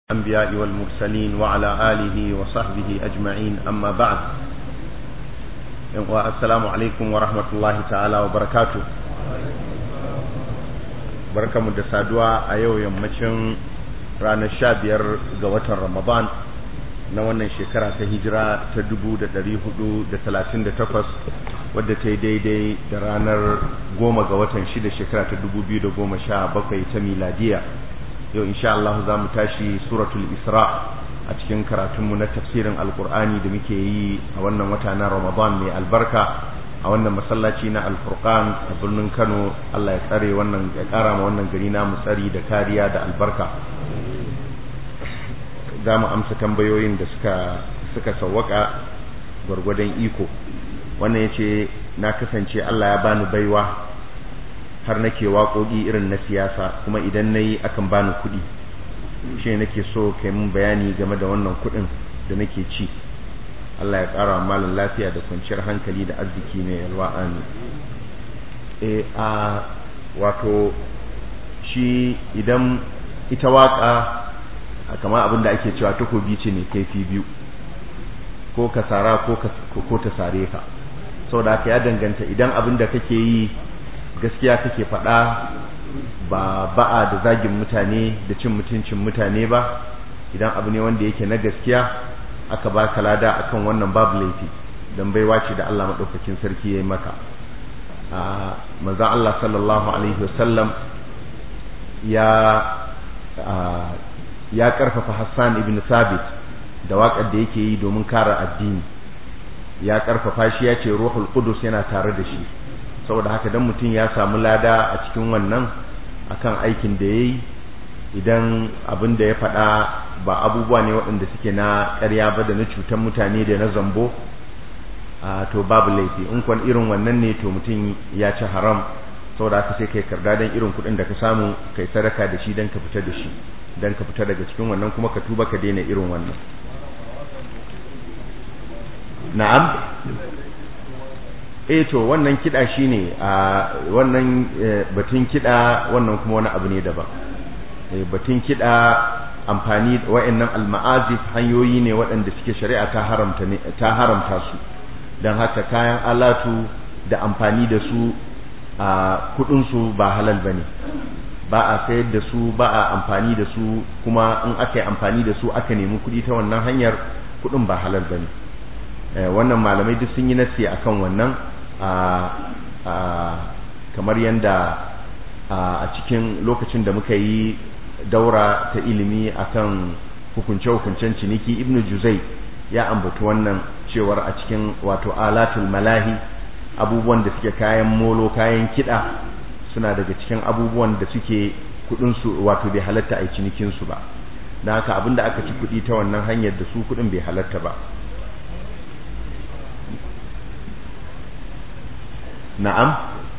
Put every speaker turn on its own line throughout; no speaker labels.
الأنبياء والمرسلين وعلى آله وصحبه أجمعين أما بعد السلام عليكم ورحمة الله تعالى وبركاته بركة مدسادوا أيو يمتشن ranar sha biyar ga watan ramadan na wannan shekara ta hijira ta dubu da dari hudu da talatin da takwas wadda ta yi daidai da ranar goma ga watan shida shekara ta dubu biyu da goma sha bakwai ta miladiya yau insha Allah za mu tashi suratul isra a cikin karatunmu na tafsirin alkur'ani da muke yi a wannan wata na ramadan mai albarka a wannan masallaci na alfurqan a birnin kano Allah ya tsare wannan ya kara ma wannan gari namu tsari da kariya da albarka za mu amsa tambayoyin da suka suka sawwaka gwargwadon iko wannan yace na kasance Allah ya bani baiwa har nake waƙoƙi irin na siyasa kuma idan nayi akan bani kuɗi shi nake so kai mun bayani game da wannan kuɗin da nake ci Allah ya ƙara wa malam lafiya da kwanciyar hankali da arziki mai yalwa amin eh a wato shi idan ita waka kamar abin da ake cewa takobi ce ne kaifi biyu ko ka sara ko ko ta sare ka saboda haka ya danganta idan abin da kake yi gaskiya kake faɗa ba ba'a da zagin mutane da cin mutuncin mutane ba idan abu ne wanda yake na gaskiya aka ba ka lada akan wannan babu laifi dan baiwa ce da Allah madaukakin sarki yayi maka a manzon Allah sallallahu alaihi wasallam ya ya karfafa Hassan ibn Sabit da waƙar da yake yi domin kare addini ya karfafa shi ya ce ruhul qudus yana tare da shi saboda haka dan mutum ya samu lada a cikin wannan akan aikin da yayi idan abin da ya faɗa ba abubuwa ne waɗanda suke na ƙarya ba da na cutar mutane da na zambo to babu laifi in kwan irin wannan ne to mutum ya ci haram saboda haka sai kai karda dan irin kuɗin da ka samu kai sadaka da shi dan ka fita da shi dan ka fita daga cikin wannan kuma ka tuba ka daina irin wannan na'am eh to wannan kida shine a wannan batun kida wannan kuma wani abu ne daban batun kida amfani wa'annan alma'azif hanyoyi ne waɗanda suke shari'a ta haramta ne ta haramta su dan haka kayan alatu da amfani da su a kudin su ba halal bane ba a sayar da su ba a amfani da su kuma in aka yi amfani da su aka nemi kuɗi ta wannan hanyar kuɗin ba halal bane wannan malamai duk sun yi nasi akan wannan kamar yadda a cikin lokacin da muka yi daura ta ilimi akan hukunce-hukuncen ciniki ibnu juzai ya ambata wannan cewar a cikin wato alatul malahi abubuwan da suke kayan molo kayan kiɗa suna daga cikin abubuwan da suke kudinsu wato bai halatta a cinikinsu ba don haka abinda aka ci kudi ta wannan hanyar da su kudin bai halatta ba na'am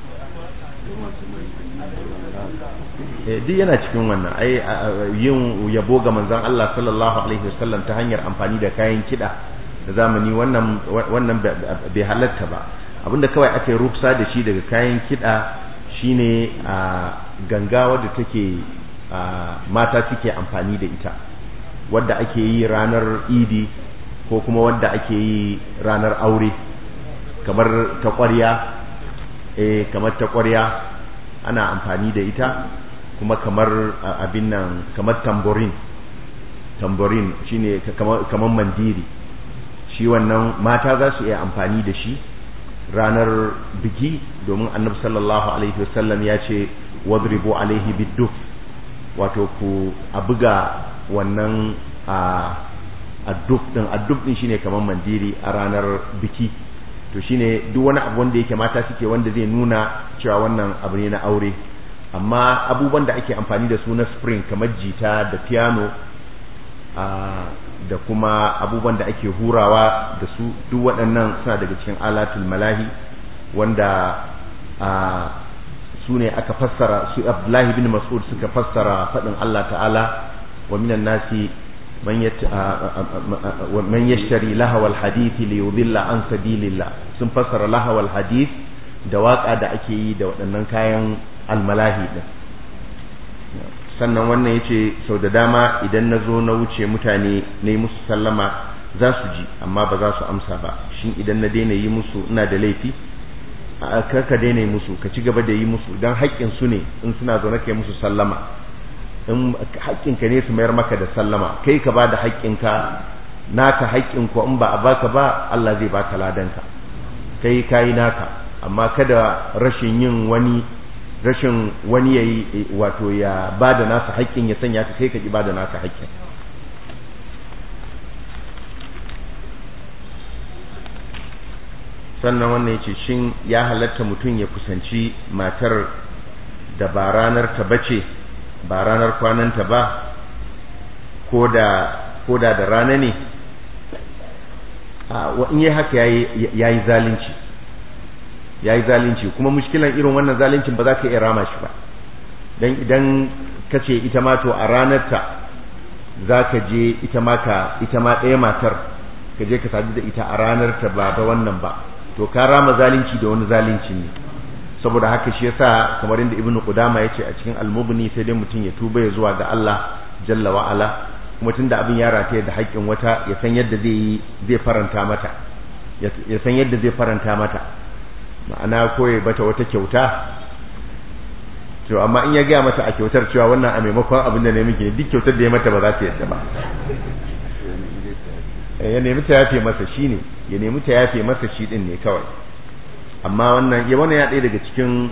duk yana cikin wannan ai yin yabo ga manzon Allah sallallahu alaihi wasallam ta hanyar amfani da kayan kida da zamani wannan wannan bai halatta ba abinda kawai aka yi rufsa da shi daga kayan kida shine a ganga wadda take mata suke amfani da ita wadda ake yi ranar idi ko kuma wadda ake yi ranar aure kamar ta ƙwarya eh kamar ta ƙwarya ana amfani da ita kuma kamar abin nan kamar tamborin tamborin shine kamar mandiri shi wannan mata za su iya amfani da shi ranar biki domin annabi sallallahu alaihi wasallam ya ce wadribu alaihi bidduf wato ku a buga wannan a adduf din adduf din shine kamar mandiri a ranar biki to shine duk wani abu wanda yake mata suke wanda zai nuna cewa wannan abu ne na aure amma abubuwan da ake amfani da su na spring kamar jita da piano da kuma abubuwan da ake hurawa da su duk waɗannan suna daga cikin alatul malahi wanda su ne aka fassara su abdullahi bin mas'ud suka fassara faɗin Allah ta'ala wa minan nasi man yashtari lahawal hadithi li yudilla an sabilillah sun fassara lahawal hadith da waka da ake yi da waɗannan kayan almalahi din sannan wannan ya ce sau da dama idan na zo na wuce mutane na yi musu sallama za su ji amma ba za su amsa ba shin idan na daina yi musu ina da laifi kar ka daina yi musu ka ci gaba da yi musu don haƙƙin su ne in suna zaune kai musu sallama in haƙƙinka ne su mayar maka da sallama kai ka ba da haƙƙinka naka haƙƙin ko in ba a baka ba Allah zai baka ladanka kai kayi naka amma kada rashin yin wani rashin wani yayi wato ya bada nasa haƙƙin ya sanya ka kai ka ki bada naka haƙƙin sannan wannan yace shin ya halatta mutum ya kusanci matar da ba ranar ta bace ba ranar kwananta ba ko da ko da da rana ne in yi haka ya yi zalunci ya yi zalunci kuma mushkilan irin wannan zaluncin ba za ka iya rama shi ba don idan ka ce ita ma to a ranarta za ka je ita ma ka ita ma ɗaya matar ka je ka sadu da ita a ranarta ba ta wannan ba to ka rama zalunci da wani zalunci ne saboda haka shi yasa kamar inda ibnu qudama yace a cikin al-mughni sai dai mutum ya tuba ya zuwa ga Allah jalla wa ala kuma tunda abin ya rataye da haƙƙin wata ya san yadda zai yi zai faranta mata ya san yadda zai faranta mata ma'ana koyi bata wata kyauta to amma in ya gaya mata a kyautar cewa wannan a maimakon abin da ne miki ne duk kyautar da ya mata ba za ta yadda ba ya nemi ta yafe masa shi ne ya nemi ta yafe masa shi din ne kawai amma wannan ya wannan ya ɗaya daga cikin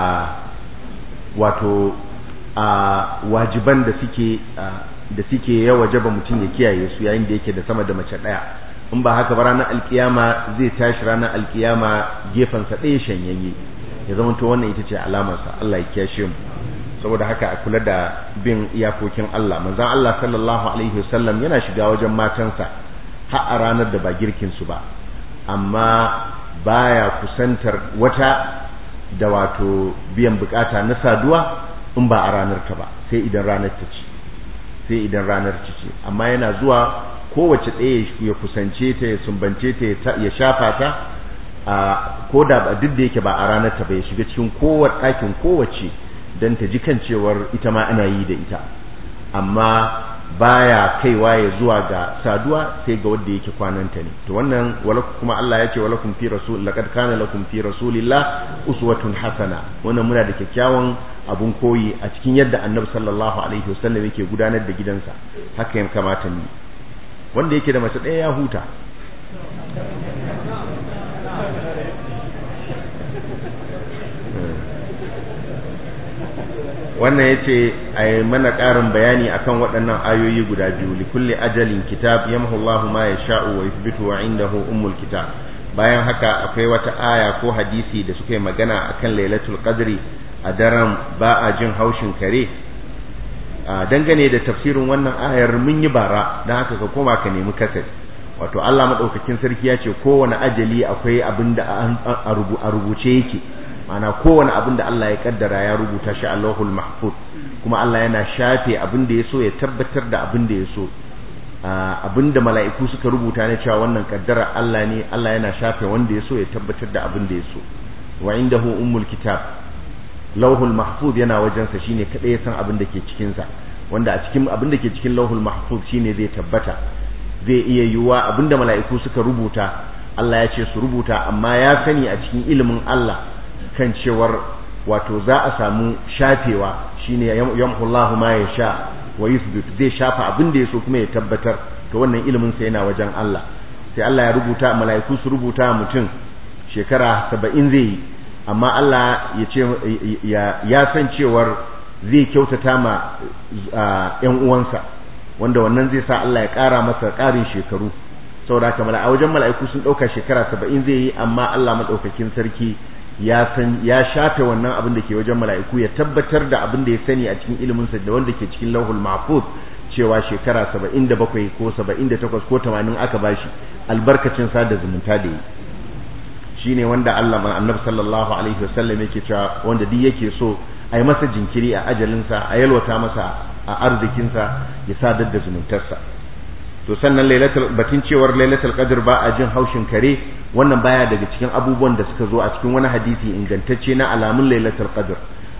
wato wajiban da suke da suke ya wajaba mutum ya kiyaye su yayin da yake da sama da mace ɗaya in ba haka ba ranar alkiyama zai tashi ranar alkiyama gefensa ɗaya shanyayye ya zama to wannan ita ce alamarsa Allah ya kiyashe mu saboda haka a kula da bin iyakokin Allah manzon Allah sallallahu alaihi wasallam yana shiga wajen matansa har a ranar da ba girkin su ba amma baya kusantar wata da wato biyan bukata na saduwa in ba a ranar ta ba sai idan ranar ta ci sai idan ranar ta ce amma yana zuwa kowace ɗaya ya kusance ta ya sumbance ta ya shafa ta a ko da duk da yake ba a ranar ta ba ya shiga cikin kowace ɗakin kowace don ta ji kan cewar ita ma ana yi da ita amma baya kaiwa ya zuwa ga saduwa sai ga wanda yake kwananta ne to wannan walakum kuma Allah ya ce walakum fi rasul laqad kana lakum fi rasulillah uswatun hasana wannan muna da kyakkyawan abun koyi a cikin yadda annabi sallallahu alaihi wasallam yake gudanar da gidansa haka ya kamata ni wanda yake da mace ɗaya ya huta wannan ya ce a yi mana ƙarin bayani akan waɗannan ayoyi guda biyu likulli ajalin kitab yamhu Allahu ma ya sha'u wa yuthbitu wa indahu ummul kitab bayan haka akwai wata aya ko hadisi da suka yi magana akan lailatul qadri a daren ba a jin haushin kare a dangane da tafsirin wannan ayar mun yi bara don haka ka koma ka nemi kasari wato Allah madaukakin sarki ya ce kowane ajali akwai abin da a rubuce yake ana kowane abin da Allah ya kaddara ya rubuta shi a Allahul Mahfuz kuma Allah yana shafe abin da ya so ya tabbatar da abin da ya so abin da mala'iku suka rubuta ne cewa wannan kaddara Allah ne Allah yana shafe wanda ya so ya tabbatar da abin da ya so wa indahu ummul kitab lauhul mahfuz yana wajensa shine kada ya san abin da ke cikin sa wanda a cikin abin da ke cikin lauhul mahfuz shine zai tabbata zai iya yiwuwa abin da mala'iku suka rubuta Allah ya ce su rubuta amma ya sani a cikin ilimin Allah kan cewar wato za a samu shafewa shine yamhullahu ma yasha wa yuthbit zai shafa abin da yaso kuma ya tabbatar to wannan ilimin sa yana wajen Allah sai Allah ya rubuta mala'iku su rubuta mutum shekara 70 zai yi amma Allah ya ce ya san cewar zai kyautata ma ƴan uwansa wanda wannan zai sa Allah ya ƙara masa ƙarin shekaru saboda haka a wajen mala'iku sun ɗauka shekara 70 zai yi amma Allah madaukakin sarki ya san ya shafe wannan abin da ke wajen mala'iku ya tabbatar da abin da ya sani a cikin ilimin sa da wanda ke cikin lauhul mahfuz cewa shekara 77 ko 78 ko 80 aka bashi albarkacin sada zumunta da yi shine wanda Allah man annabi sallallahu alaihi wasallam yake cewa wanda duk yake so a yi masa jinkiri a ajalinsa a yalwata masa a arzikinsa ya sadar da zumuntarsa to sannan lailatul batun cewar lailatul qadr ba a jin haushin kare wannan baya daga cikin abubuwan da suka zo a cikin wani hadisi ingantacce na alamun lailatul qadr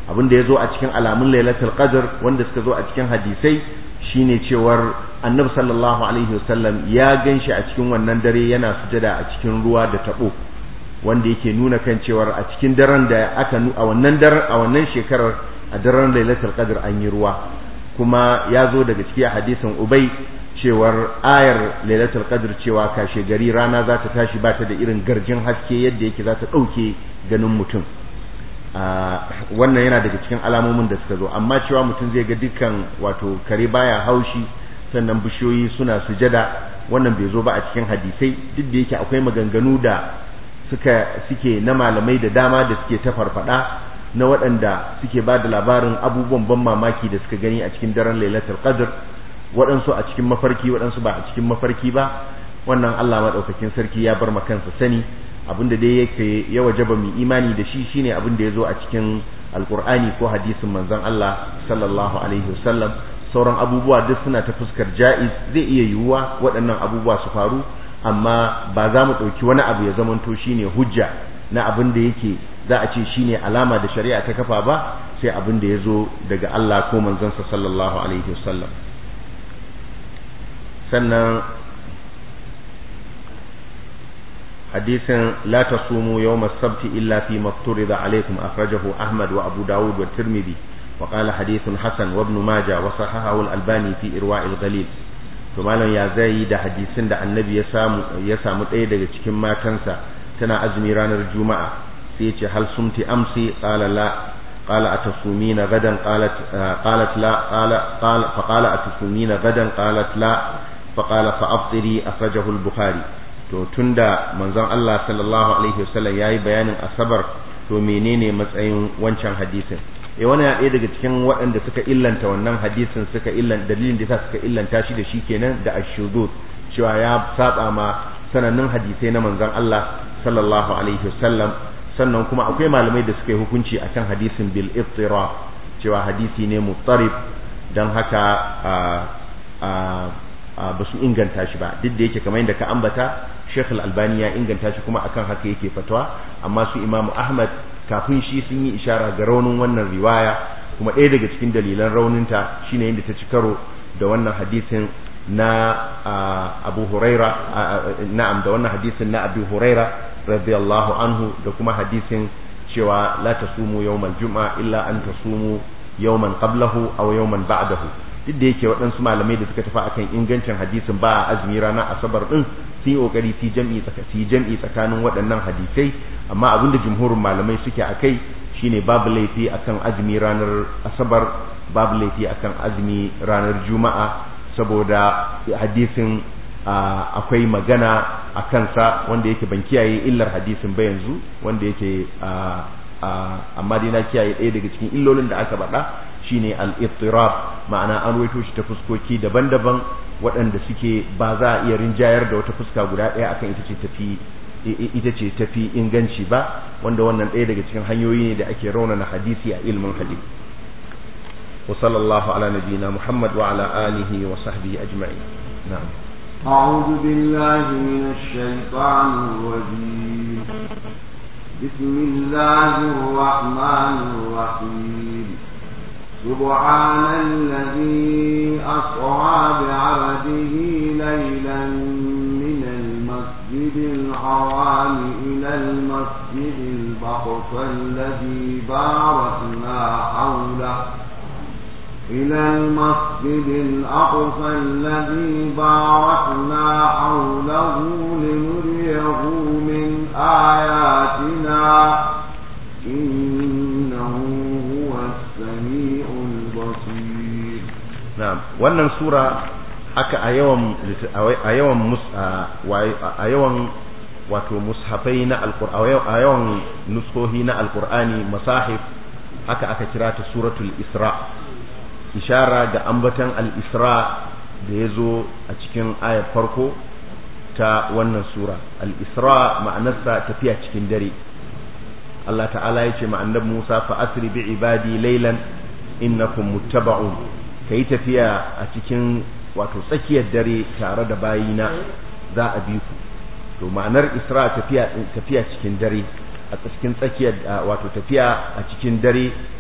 abin da ya zo a cikin alamun lailatul qadr wanda suka zo a cikin hadisai shine cewar annabi sallallahu alaihi wasallam ya ganshi a cikin wannan dare yana sujada a cikin ruwa da tabo wanda yake nuna kan cewar a cikin daren da aka a wannan daren a wannan shekarar a daren lailatul qadr an yi ruwa kuma ya zo daga cikin hadisin ubay cewar ayar lailatul qadr cewa kashe gari rana za ta tashi ba ta da irin garjin haske yadda yake za ta ɗauke ganin mutum wannan yana daga cikin alamomin da suka zo amma cewa mutum zai ga dukkan wato kare baya haushi sannan bishiyoyi suna sujada wannan bai zo ba a cikin hadisai duk da yake akwai maganganu da suka suke na malamai da dama da suke ta farfada na waɗanda suke ba da labarin abubuwan ban mamaki da suka gani a cikin daren lailatul qadr waɗansu a cikin mafarki waɗansu ba a cikin mafarki ba wannan Allah maɗaukakin sarki ya bar kansa sani abinda dai yake ya wajaba mu imani da shi shine abin da ya zo a cikin alkur'ani ko hadisin manzon Allah sallallahu alaihi wasallam sauran abubuwa duk suna ta fuskar ja'iz zai iya yiwuwa waɗannan abubuwa su faru amma ba za mu ɗauki wani abu ya zamanto shine hujja na abin da yake za a ce shine alama da shari'a ta kafa ba sai abin da ya zo daga Allah ko manzansa sallallahu alaihi wasallam sannan hadisin la tasumu yawm as-sabt illa fi ma ifturida alaykum akhrajahu Ahmad wa Abu Dawud wa Tirmidhi wa qala hadithun hasan wa ibn Majah wa sahahahu al-Albani fi irwa' al-ghalil to malam ya zai da hadisin da annabi ya samu ya samu ɗaya daga cikin matansa tana azumi ranar juma'a sai ya ce hal sumti amsi qala la قال أتصومين غدا قالت قالت لا قال قال فقال أتصومين غدا قالت لا فقال فأفطري أخرجه البخاري to tunda manzon Allah sallallahu alaihi wasallam yayi bayanin asabar to menene matsayin wancan hadisin eh wannan ya ɗaya daga cikin waɗanda suka illanta wannan hadisin suka illan dalilin da suka illanta shi da shi kenan da ashudud cewa ya saba ma sanannun hadisai na manzon Allah sallallahu alaihi wasallam sannan kuma akwai malamai da suka yi hukunci akan hadisin bil iftira cewa hadisi ne muttarib dan haka ba su inganta shi ba duk da yake kamar yadda ka ambata Sheikh Al-Albani ya inganta shi kuma akan haka yake fatwa amma su Imam Ahmad kafin shi sun yi ishara ga raunin wannan riwaya kuma ɗaya daga cikin dalilan rauninta shine yadda ta ci karo da wannan hadisin na Abu Huraira na'am da wannan hadisin na Abu Huraira radiyallahu anhu da kuma hadisin cewa la tasumu yawmal juma'a illa an tasumu yawman qablahu aw yawman ba'dahu duk da yake waɗansu malamai da suka tafi akan ingancin hadisin ba a azumi rana asabar din sun yi kokari su jam'i tsakasi jam'i tsakanin waɗannan hadisai amma abinda jumhurin malamai suke akai shine babu laifi akan azumi ranar asabar babu laifi akan azumi ranar juma'a saboda hadisin akwai magana a kansa wanda yake ban kiyaye illar hadisin ba yanzu wanda yake amma dai na kiyaye ɗaya daga cikin illolin da aka faɗa shine al-ittirab ma'ana an ruwaito shi ta fuskoki daban-daban waɗanda suke ba za a iya rinjayar da wata fuska guda ɗaya akan ita ce tafi ita ce tafi inganci ba wanda wannan ɗaya daga cikin hanyoyi ne da ake raunana hadisi a ilmin hadisi wa sallallahu ala nabiyyina muhammad wa ala alihi wa sahbihi ajma'in na'am
أعوذ بالله من الشيطان الرجيم بسم الله الرحمن الرحيم سبحان الذي أسرى بعبده ليلا من المسجد الحرام إلى المسجد الأقصى الذي باركنا حوله إلى المسجد الأقصى الذي باركنا حوله لنريه من آياتنا إنه هو السميع البصير
na'am wannan sura aka a yawan a yawan mus a yawan wato mushafai na alqur'ani a yawan nuskohi na alqur'ani masahif haka aka kira ta suratul isra ishara ga ambatan al-isra da yazo a cikin ayar farko ta wannan sura al-isra ma'anarsa tafiya cikin dare Allah ta'ala ya ce ma annabi Musa fa asri bi ibadi laylan innakum muttaba'un kai tafiya a cikin wato tsakiyar dare tare da bayina za a bi ku to ma'anar isra tafiya tafiya cikin dare a cikin tsakiyar wato tafiya a cikin dare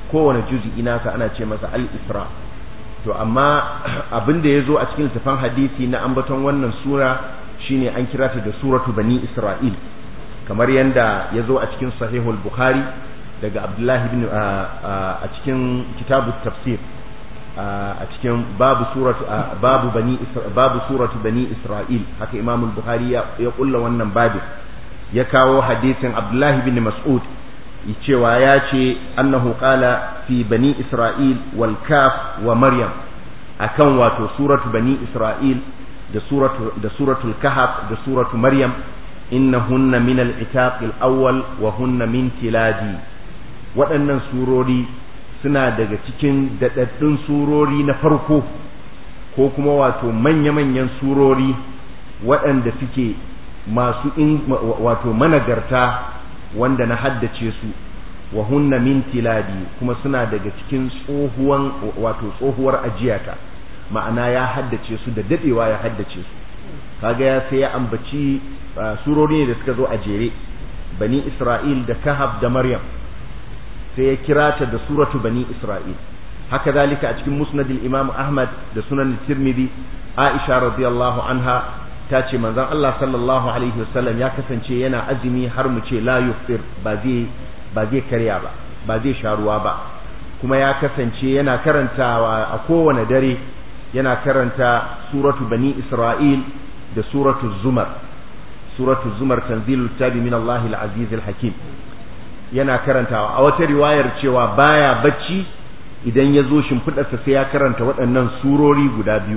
kowane juz'i nasa ana ce masa al-isra to amma abin da yazo a cikin tafan hadisi na ambaton wannan sura shine an kira ta da suratu bani isra'il kamar yanda yazo a cikin sahihul bukhari daga abdullahi ibn a cikin kitabut tafsir a cikin babu suratu babu bani babu suratu bani isra'il haka imam al-bukhari ya kulla wannan babu ya kawo hadisin abdullahi ibn mas'ud cewa ya ce annahu qala fi bani isra'il wal kaf wa maryam akan wato suratu bani isra'il da suratu da suratul kahf da suratu maryam innahunna min al-itaq al-awwal wa hunna min tiladi waɗannan surori suna daga cikin daɗaɗɗun surori na farko ko kuma wato manya-manyan surori waɗanda suke masu in wato managarta wanda na haddace su wa hunna min tiladi kuma suna daga cikin tsohuwan wato tsohuwar ajiyata ma'ana ya haddace su da dadewa ya haddace su kaga ya sai ya ambaci surori ne da suka zo a jere bani isra'il da kahab da maryam sai ya kira ta da suratu bani isra'il haka zalika a cikin musnadil imam ahmad da sunan tirmidhi aisha radiyallahu anha ta ce manzon Allah sallallahu alaihi wasallam ya kasance yana azumi har mu ce la yuftir ba zai ba zai karya ba ba zai sha ruwa ba kuma ya kasance yana karantawa a kowane dare yana karanta suratu bani isra'il da suratu zumar suratu zumar tanzilul kitabi min Allah al-aziz al-hakim yana karantawa a wata riwayar cewa baya bacci idan ya zo shimfiɗarsa sai ya karanta waɗannan surori guda biyu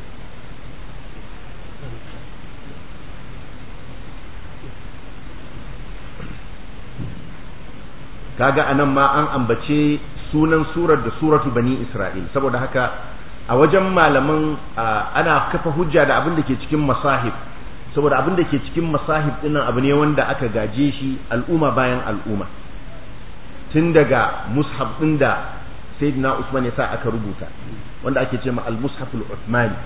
kaga anan ma an ambace sunan surar da suratu bani isra'il saboda haka a wajen malaman ana kafa hujja da abin da ke cikin masahib saboda abin da ke cikin masahib dinnan abu ne wanda aka gaje shi al'umma bayan al'umma tun daga mushaf din da sayyidina usman ya sa aka rubuta wanda ake ce ma al-mushaful uthmani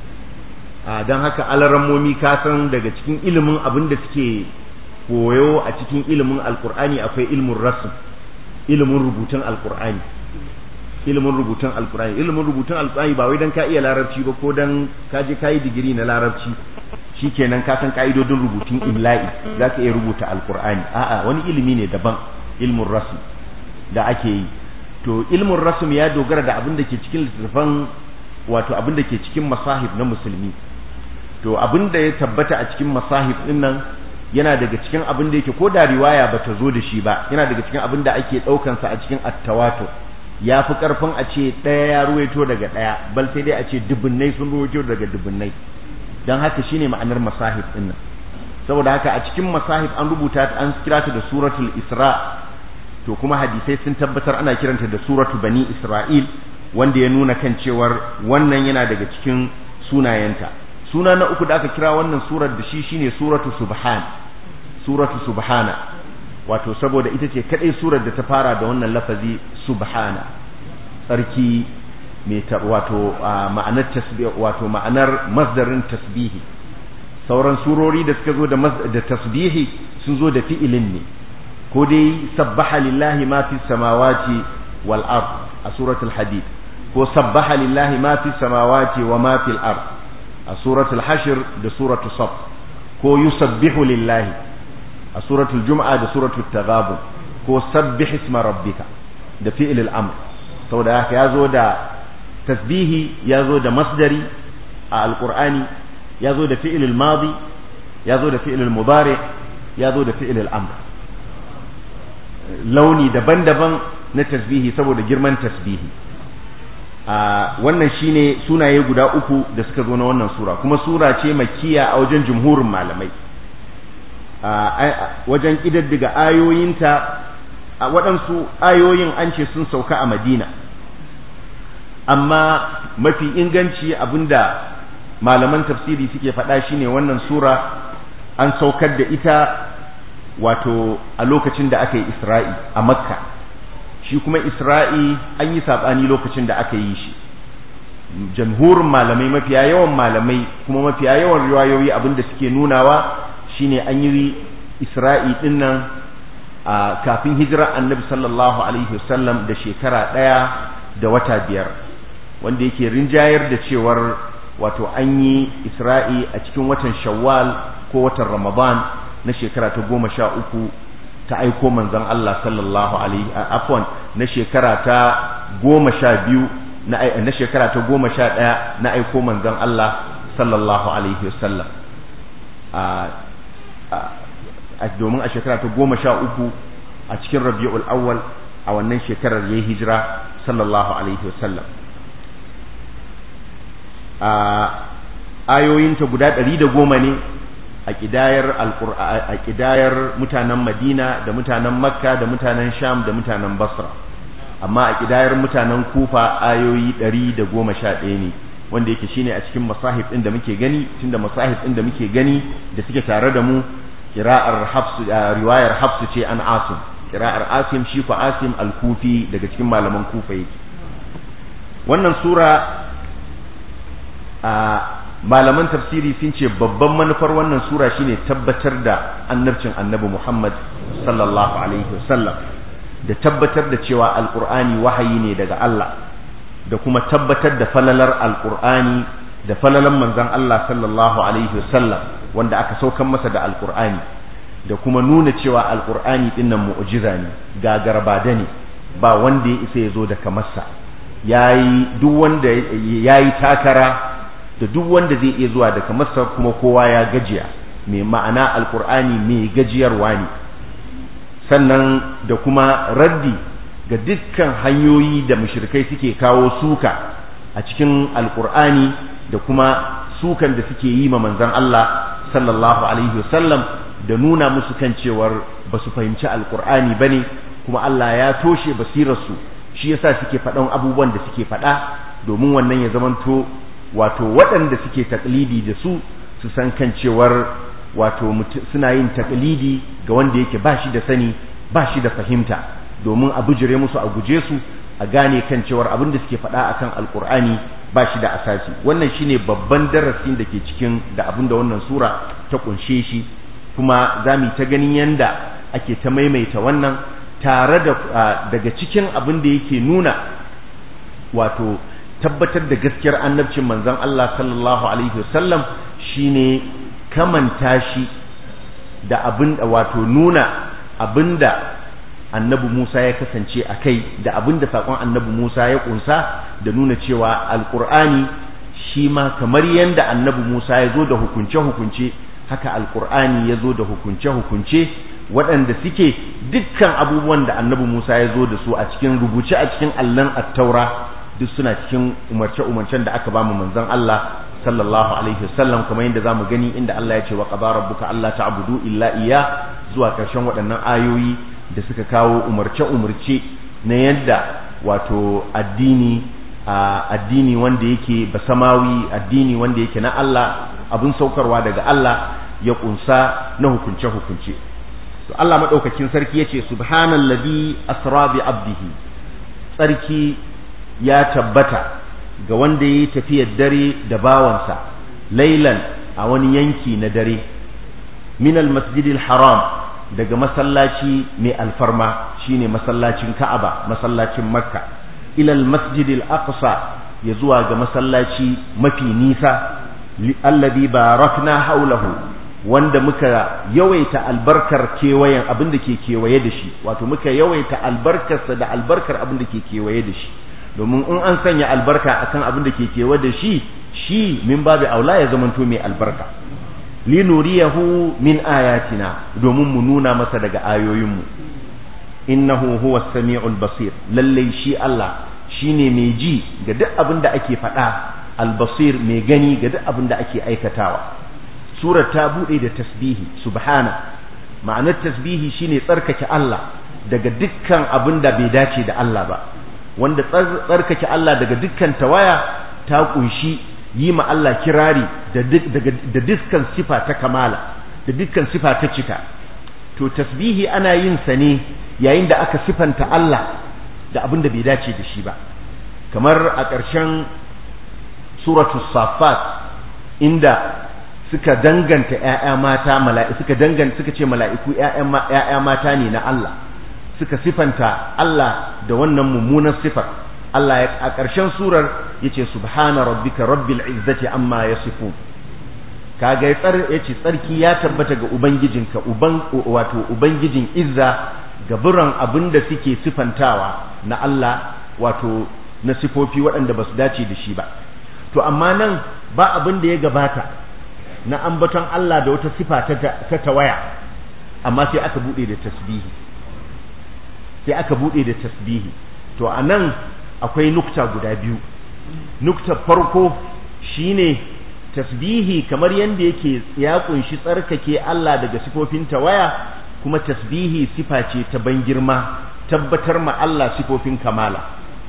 dan haka alarammomi ka san daga cikin ilimin abin da suke koyo a cikin ilimin alkur'ani akwai ilimin rasul ilimin rubutun alkur'ani ilimin rubutun alkur'ani ilimin rubutun alkur'ani ba wai dan ka iya larabci ba ko dan ka je kayi digiri na larabci shikenan ka san ka'idodin rubutun imla'i za ka iya rubuta alkur'ani a'a wani ilimi ne daban ilmin rasul da ake yi to ilmin rasul ya dogara da abin da ke cikin littattafan wato abin da ke cikin masahib na musulmi to abin da ya tabbata a cikin masahib din nan yana daga cikin abin da yake ko da riwaya ba ta zo da shi ba yana daga cikin abin da ake ɗaukansa a cikin attawato ya fi ƙarfin a ce ɗaya ya ruwaito daga ɗaya bal sai dai a ce dubunnai sun ruwaito daga dubunnai don haka shine ma'anar masahib ɗin nan saboda haka a cikin masahib an rubuta an kira ta da suratul isra to kuma hadisai sun tabbatar ana kiranta da suratu bani isra'il wanda ya nuna kan cewar wannan yana daga cikin sunayenta suna na uku da aka kira wannan surar da shi shine suratu subhan suratu subhana wato saboda ita ce kadai surar da ta fara da wannan lafazi subhana tsarki mai wato ma'anar tasbih wato ma'anar masdarin tasbihi sauran surori da suka zo da da tasbihi sun zo da fi'ilin ne ko dai sabbaha lillahi ma fi samawati wal ard a suratul hadid ko sabbaha lillahi ma fi samawati wa ma fil ard a suratul hashir da suratul saf ko yusabbihu lillahi a suratul jum'a da suratul taghabun ko sabbih isma rabbika da fi'il al-amr saboda haka yazo da tasbihi yazo da masdari a alqur'ani yazo da fi'il al-madi yazo da fi'il al-mudari yazo da fi'il al-amr launi daban-daban na tasbihi saboda girman tasbihi a wannan shine sunaye guda uku da suka zo na wannan sura kuma sura ce makkiya a wajen jumhurin malamai a wajen kididdiga ayoyinta a waɗansu ayoyin an ce sun sauka a madina amma mafi inganci abinda malaman tafsiri suke faɗa shine wannan sura an saukar da ita wato a lokacin da aka yi isra'i a makka shi kuma isra'i an yi saɓani lokacin da aka yi shi jamhurin malamai mafiya yawan malamai kuma mafiya yawan riwayoyi abinda suke nunawa shine an yi isra'i dinnan a kafin hijira annabi sallallahu alaihi wasallam da shekara ɗaya da wata biyar wanda yake rinjayar da cewar wato an yi isra'i a cikin watan shawwal ko watan ramadan na shekara ta goma sha uku ta aiko manzon Allah sallallahu alaihi afwan na shekara ta goma sha biyu na shekara ta goma sha ɗaya na aiko manzon Allah sallallahu alaihi wasallam a domin a shekara ta goma sha uku a cikin rabi'ul awwal a wannan shekarar ya yi hijira sallallahu alaihi wasallam a ayoyinta guda ɗari da goma ne a ƙidayar a ƙidayar mutanen madina da mutanen makka da mutanen sham da mutanen basra amma a ƙidayar mutanen kufa ayoyi ɗari da goma sha ɗaya ne wanda yake shine a cikin masahib ɗin da muke gani tunda masahib ɗin da muke gani da suke tare da mu kira'ar hafsu riwayar hafsu ce an asim kira'ar asim shi ko asim al-kufi daga cikin malaman kufa yake wannan sura a malaman tafsiri sun ce babban manufar wannan sura shine tabbatar da annabcin annabi Muhammad sallallahu alaihi wasallam da tabbatar da cewa alqur'ani wahayi ne daga Allah da kuma tabbatar da falalar alqur'ani da falalan manzon Allah sallallahu alaihi wasallam wanda aka saukan masa da alqur'ani da kuma nuna cewa alqur'ani dinnan mu'jiza ne gagarba ne ba wanda ya isa ya zo da kamarsa yayi duk wanda yayi takara da duk wanda zai iya zuwa daga masar kuma kowa ya gajiya mai ma'ana alkur'ani mai gajiyarwa ne sannan da kuma raddi ga dukkan hanyoyi da mushrikai suke kawo suka a cikin alkur'ani da kuma sukan da suke yi ma manzon Allah sallallahu alaihi wasallam da nuna musu kan cewar ba su fahimci alkur'ani bane kuma Allah ya toshe basirarsu shi yasa suke faɗan abubuwan da suke faɗa domin wannan ya zamanto wato waɗanda suke taklidi da su su san kan cewar wato suna yin taklidi ga wanda yake ba shi da sani ba shi da fahimta domin a bijire musu a guje su a gane kan cewar abin da suke faɗa akan alkur'ani ba shi da asasi wannan shine babban darasin da ke cikin da abin da wannan sura ta kunshe shi kuma za mu ta ganin yanda ake ta maimaita wannan tare da daga cikin abin da yake nuna wato tabbatar da gaskiyar annabcin manzon Allah sallallahu alaihi wasallam shine kamanta shi da abin wato nuna abinda annabi Musa ya kasance a kai da abinda sakon annabi Musa ya kunsa da nuna cewa alqur'ani shi ma kamar yanda annabi Musa ya zo da hukunce hukunce haka alqur'ani ya zo da hukunce hukunce waɗanda suke dukkan abubuwan da annabi Musa ya zo da su a cikin rubuce a cikin allon at-taura duk suna cikin umarce-umarcen da aka ba mu manzon Allah sallallahu alaihi wasallam kamar yadda zamu gani inda Allah ya ce wa qadara rabbuka alla ta'budu illa iya zuwa karshen waɗannan ayoyi da suka kawo umarce-umarce na yadda wato addini addini wanda yake basamawi addini wanda yake na Allah abun saukarwa daga Allah ya kunsa na hukunce-hukunce to Allah madaukakin sarki yace subhanallazi asra bi abdihi sarki ya tabbata ga wanda ya yi tafiyar dare da bawansa lailan a wani yanki na dare minal masjidil haram daga masallaci mai alfarma shine masallacin ka'aba masallacin makka ilal masjidil aqsa ya zuwa ga masallaci mafi nisa alladhi barakna haulahu wanda muka yawaita albarkar kewayen abin da ke kewaye da shi wato muka yawaita albarkarsa da albarkar abin da ke kewaye da shi domin in an sanya albarka akan abin da ke kewa da shi shi min babu aula ya zamanto mai albarka linuriyahu min ayatina domin mu nuna masa daga ayoyinmu innahu huwa samiul basir lalle shi Allah shine mai ji ga duk abin da ake faɗa albasir mai gani ga duk abin da ake aikatawa surar ta bude da tasbihi subhana ma'anar tasbihi shine tsarkake Allah daga dukkan abin da bai dace da Allah ba wanda tsarkake Allah daga dukkan tawaya ta kunshi yi ma Allah kirari da dukkan sifa ta kamala da dukkan sifa ta cika to tasbihi ana yin sa ne yayin da aka sifanta Allah da abin da bai dace da shi ba kamar a ƙarshen suratu safat inda suka danganta ƴaƴa mata mala'i suka danganta suka ce mala'iku ƴaƴa mata ne na Allah suka sifanta Allah da wannan mummunar sifar Allah a ƙarshen surar yace subhana rabbika rabbil izzati amma yasifun kaga ya tsar yace tsarki ya tabbata ga ubangijinka uban wato ubangijin izza gaburan abinda suke sifantawa na Allah wato na sifofi waɗanda ba su dace da shi ba to amma nan ba abin da ya gabata na ambaton Allah da wata sifa ta tawaya amma sai aka bude da tasbihi sai aka bude da tasbihi to anan akwai nukta guda biyu nukta farko shine tasbihi kamar yanda yake ya kunshi tsarkake Allah daga sifofin tawaya kuma tasbihi sifa ce ta ban girma tabbatar ma Allah sifofin kamala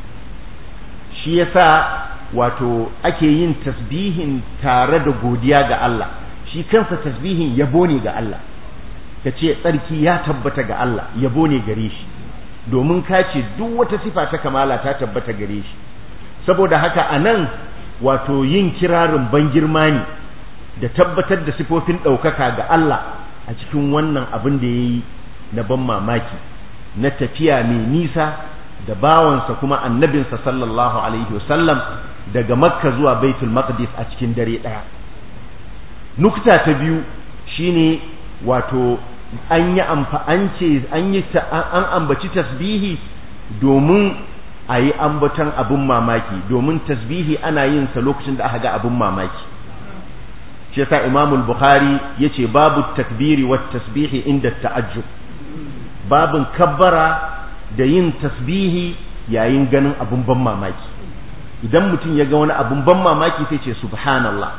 shi yasa wato ake yin tasbihin tare da godiya ga Allah shi kansa tasbihin yabo ne ga Allah ka ce tsarki ya tabbata ga Allah yabo ne gare shi domin ka ce duk wata sifa ta kamala ta tabbata gare shi saboda haka a nan wato yin kirarin ban girma ne da tabbatar da sifofin ɗaukaka ga Allah a cikin wannan abin da ya yi na ban mamaki na tafiya mai nisa da bawansa kuma annabinsa sallallahu alaihi wasallam daga makka zuwa baitul maqdis a cikin dare ɗaya nukta ta biyu shine wato an yi an ce an yi an ambaci tasbihi domin a yi ambaton abin mamaki domin tasbihi ana yin sa lokacin da aka ga abin mamaki shi yasa imamul bukhari yace babu takbiri wat tasbihi inda ta'ajjub babin kabbara da yin tasbihi yayin ganin abun ban mamaki idan mutum ya ga wani abun ban mamaki sai ce subhanallah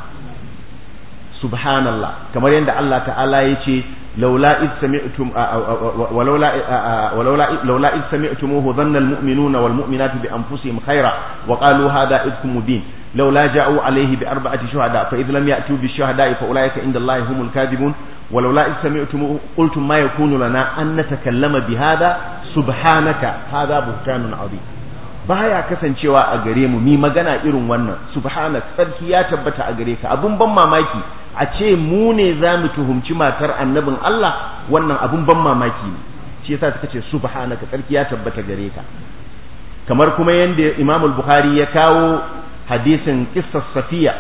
subhanallah kamar yadda Allah ta'ala ya ce laula id sami'tum walaula walaula laula id sami'tumuhu dhanna almu'minuna walmu'minatu bi anfusihim khaira wa qalu hadha idkum mubin laula ja'u alayhi bi arba'ati shuhada fa id lam ya'tu bi shuhada fa ulaika inda Allahi humul kadhibun ولولا إذ سمعتم قلتم ما يكون لنا أن نتكلم بهذا سبحانك هذا بهتان عظيم baya kasancewa a gare mu mi magana irin wannan subhanak sarki ya tabbata a gare ka abun ban mamaki a ce mu ne za mu tuhumci matar annabin Allah wannan abun ban mamaki ne shi yasa suka ce subhanaka sarki ya tabbata gare ka kamar kuma yanda Imam al-Bukhari ya kawo hadisin qissas Safiya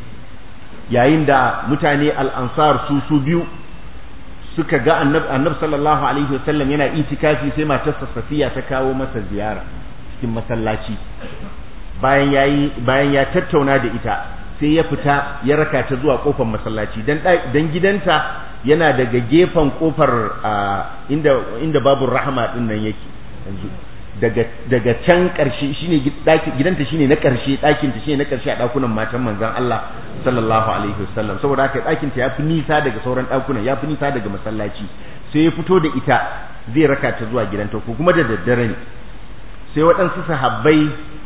yayin da mutane al-Ansar su su biyu suka ga annab sallallahu alaihi wasallam yana itikafi sai matarsa Safiya ta kawo masa ziyara cikin masallaci bayan yayi bayan ya tattauna da ita sai ya fita ya raka ta zuwa kofar masallaci dan dan gidanta yana daga gefen kofar inda inda babu rahama din nan yake yanzu daga daga can karshe shine gidanta shine na karshe ɗakin ta shine na karshe a ɗakunan matan manzon Allah sallallahu alaihi wasallam saboda haka ɗakin ta yafi nisa daga sauran ɗakunan yafi nisa daga masallaci sai ya fito da ita zai raka ta zuwa gidanta ko kuma da daddare ne sai waɗansu sahabbai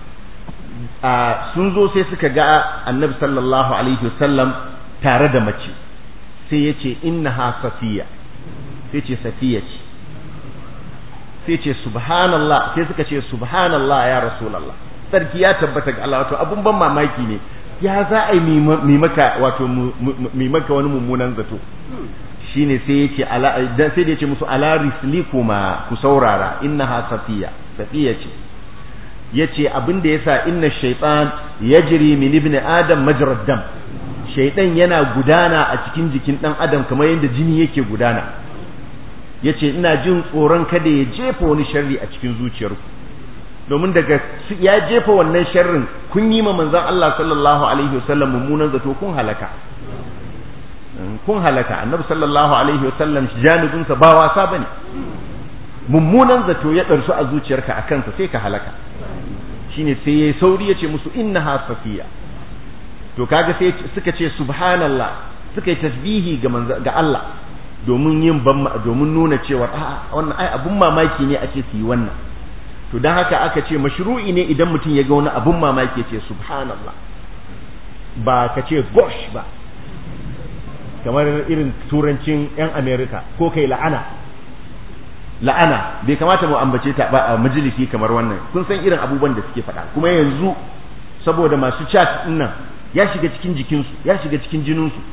sun zo sai suka ga annabi sallallahu alaihi wasallam tare da mace sai ya ce innaha safiya sai ce safiya ce sai ce subhanallah sai suka ce subhanallah ya rasulallah sarki ya tabbata ga Allah wato abun ban mamaki ne ya za a yi mi maka wato mi maka wani mummunan zato shine sai yace ala dan sai da yace musu ala rislikuma ku saurara innaha safiya safiya ce yace abin da yasa inna shaytan yajri min ibni adam majra dam shaytan yana gudana a cikin jikin dan adam kamar yadda jini yake gudana yace ina jin tsoron kada ya jefa wani sharri a cikin zuciyarku domin daga ya jefa wannan sharrin kun yi ma manzon Allah sallallahu alaihi wasallam mummunan zato kun halaka kun halaka annabi sallallahu alaihi wasallam janibinsa ba wasa bane mummunan zato ya ɗarsu a zuciyarka a kansa sai ka halaka shine sai yayi sauri yace musu innaha safiya to kaga sai suka ce subhanallah suka yi tasbihi ga ga Allah domin yin domin nuna cewa a wannan ai abun mamaki ne ake su yi wannan to dan haka aka ce mashru'i ne idan mutum ya ga wani abun mamaki ya ce subhanallah ba ka ce gosh ba kamar irin turancin yan America ko kai la'ana la'ana bai kamata mu ambace ta ba a majalisi kamar wannan kun san irin abubuwan da suke faɗa kuma yanzu saboda masu chat din nan ya shiga cikin jikinsu ya shiga cikin jininsu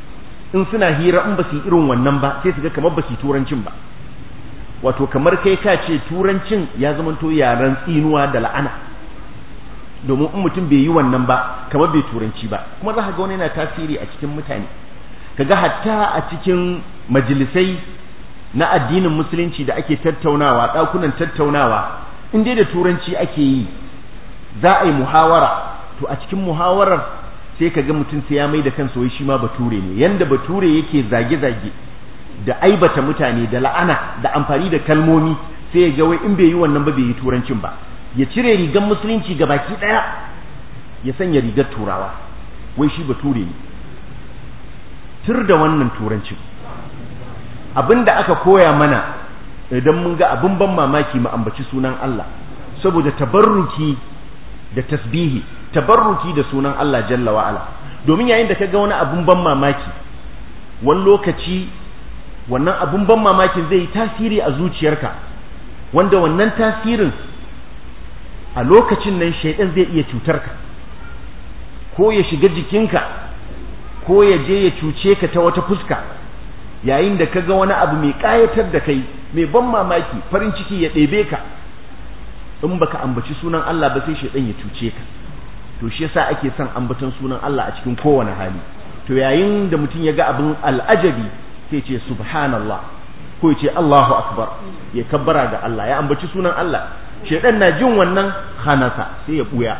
in suna hira in ba su yi irin wannan ba sai su ga kamar ba su yi turancin ba wato kamar kai ka ce turancin ya zamanto yaren tsinuwa da la'ana domin in mutum bai yi wannan ba kamar bai turanci ba kuma za ka ga wani yana tasiri a cikin mutane kaga hatta a cikin majalisai na addinin musulunci da ake tattaunawa ɗakunan tattaunawa in dai da turanci ake yi za a yi muhawara to a cikin muhawarar sai ka ga mutum sai ya mai da kansa wai shi ma bature ne yanda bature yake zage-zage da aibata mutane da la'ana da amfani da kalmomi sai ya ga wai in bai yi wannan ba bai yi turancin ba ya cire rigar musulunci ga baki daya ya sanya rigar turawa wai shi bature ne tur da wannan turancin abinda aka koya mana idan mun ga abin ban mamaki mu ambaci sunan Allah saboda tabarruki da tasbihi tabarruki da sunan Allah jalla wa ala domin yayin da kaga wani abun ban mamaki wani lokaci wannan abun ban mamakin zai yi tasiri a zuciyarka wanda wannan tasirin a lokacin nan shaidan zai iya cutarka ko ya shiga jikinka ko ya je ya cuce ka ta wata fuska yayin da kaga wani abu mai kayatar da kai mai ban mamaki farin ciki ya ɗebe ka in baka ambaci sunan Allah ba sai shaidan ya cuce ka to shi yasa ake son ambaton sunan Allah a cikin kowane hali to yayin da mutum ya ga abin al'ajabi sai ce subhanallah ko ya ce Allahu akbar ya kabbara ga Allah ya ambaci sunan Allah shaidan na jin wannan hanasa sai ya buya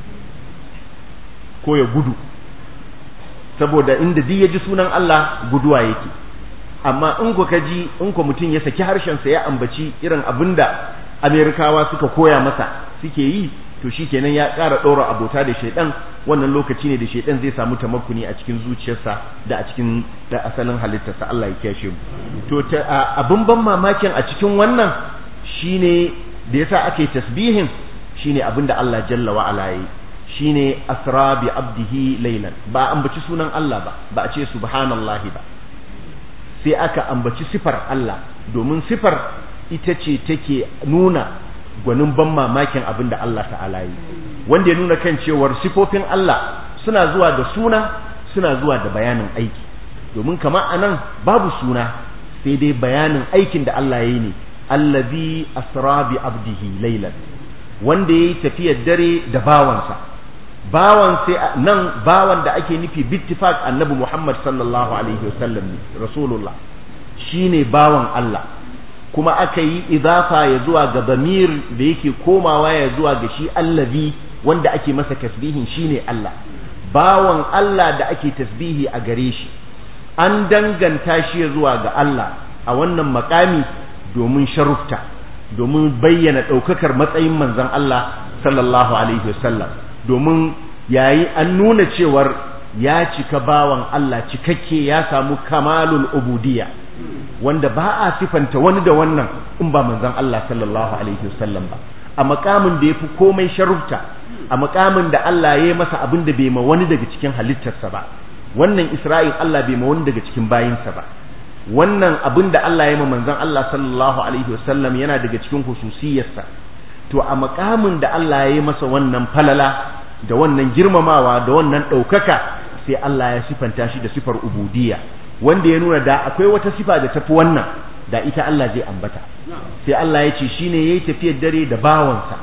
ko ya gudu saboda inda duk ya ji sunan Allah guduwa yake amma in ku ka ji in ku mutum ya saki harshensa ya ambaci irin abinda Amerikawa suka koya masa suke yi to shikenan ya ƙara ɗora abota da shaidan wannan lokaci ne da shaidan zai samu tamakkuni a cikin zuciyarsa da a cikin da asalin halittarsa Allah ya kiyashe mu to abin ban mamakin a cikin wannan shine da yasa ake tasbihin shine abin da Allah jalla wa ala yi shine asra bi abdihi laylan ba ambaci sunan Allah ba ba a ce subhanallahi ba sai aka ambaci sifar Allah domin sifar ita ce take nuna gwanin ban mamakin abin da Allah ta'ala yi wanda ya nuna kan cewar sifofin Allah suna zuwa da suna suna zuwa da bayanin aiki domin kama anan babu suna sai dai bayanin aikin da Allah ya yi ne allazi asra bi abdihi laylan wanda yayi tafiyar dare da bawansa bawan sai nan bawan da ake nufi bittifaq annabi Muhammad sallallahu alaihi wasallam ne rasulullah shine bawan Allah kuma aka yi idafa ya zuwa ga damir da yake komawa ya zuwa ga shi allazi wanda ake masa tasbihin shine Allah bawan Allah da ake tasbihi a gare shi an danganta shi zuwa ga Allah a wannan makami domin sharufta domin bayyana ɗaukakar matsayin manzon Allah sallallahu alaihi wasallam domin yayi an nuna cewar ya cika bawan Allah cikakke ya samu kamalul ubudiyya wanda ba a sifanta wani da wannan in ba manzon Allah sallallahu alaihi wasallam ba a makamin da yafi komai sharufta a makamin da Allah ya yi masa abin da bai ma wani daga cikin halittarsa ba wannan Isra'il Allah bai ma wani daga cikin bayinsa ba wannan abin da Allah ya ma manzon Allah sallallahu alaihi wasallam yana daga cikin hususiyarsa to a makamin da Allah ya yi masa wannan falala da wannan girmamawa da wannan ɗaukaka sai Allah ya sifanta shi da sifar ubudiyya wanda ya nuna da akwai wata sifa da tafi wannan da ita Allah zai ambata sai Allah ya ce shine yayi tafiyar dare da bawansa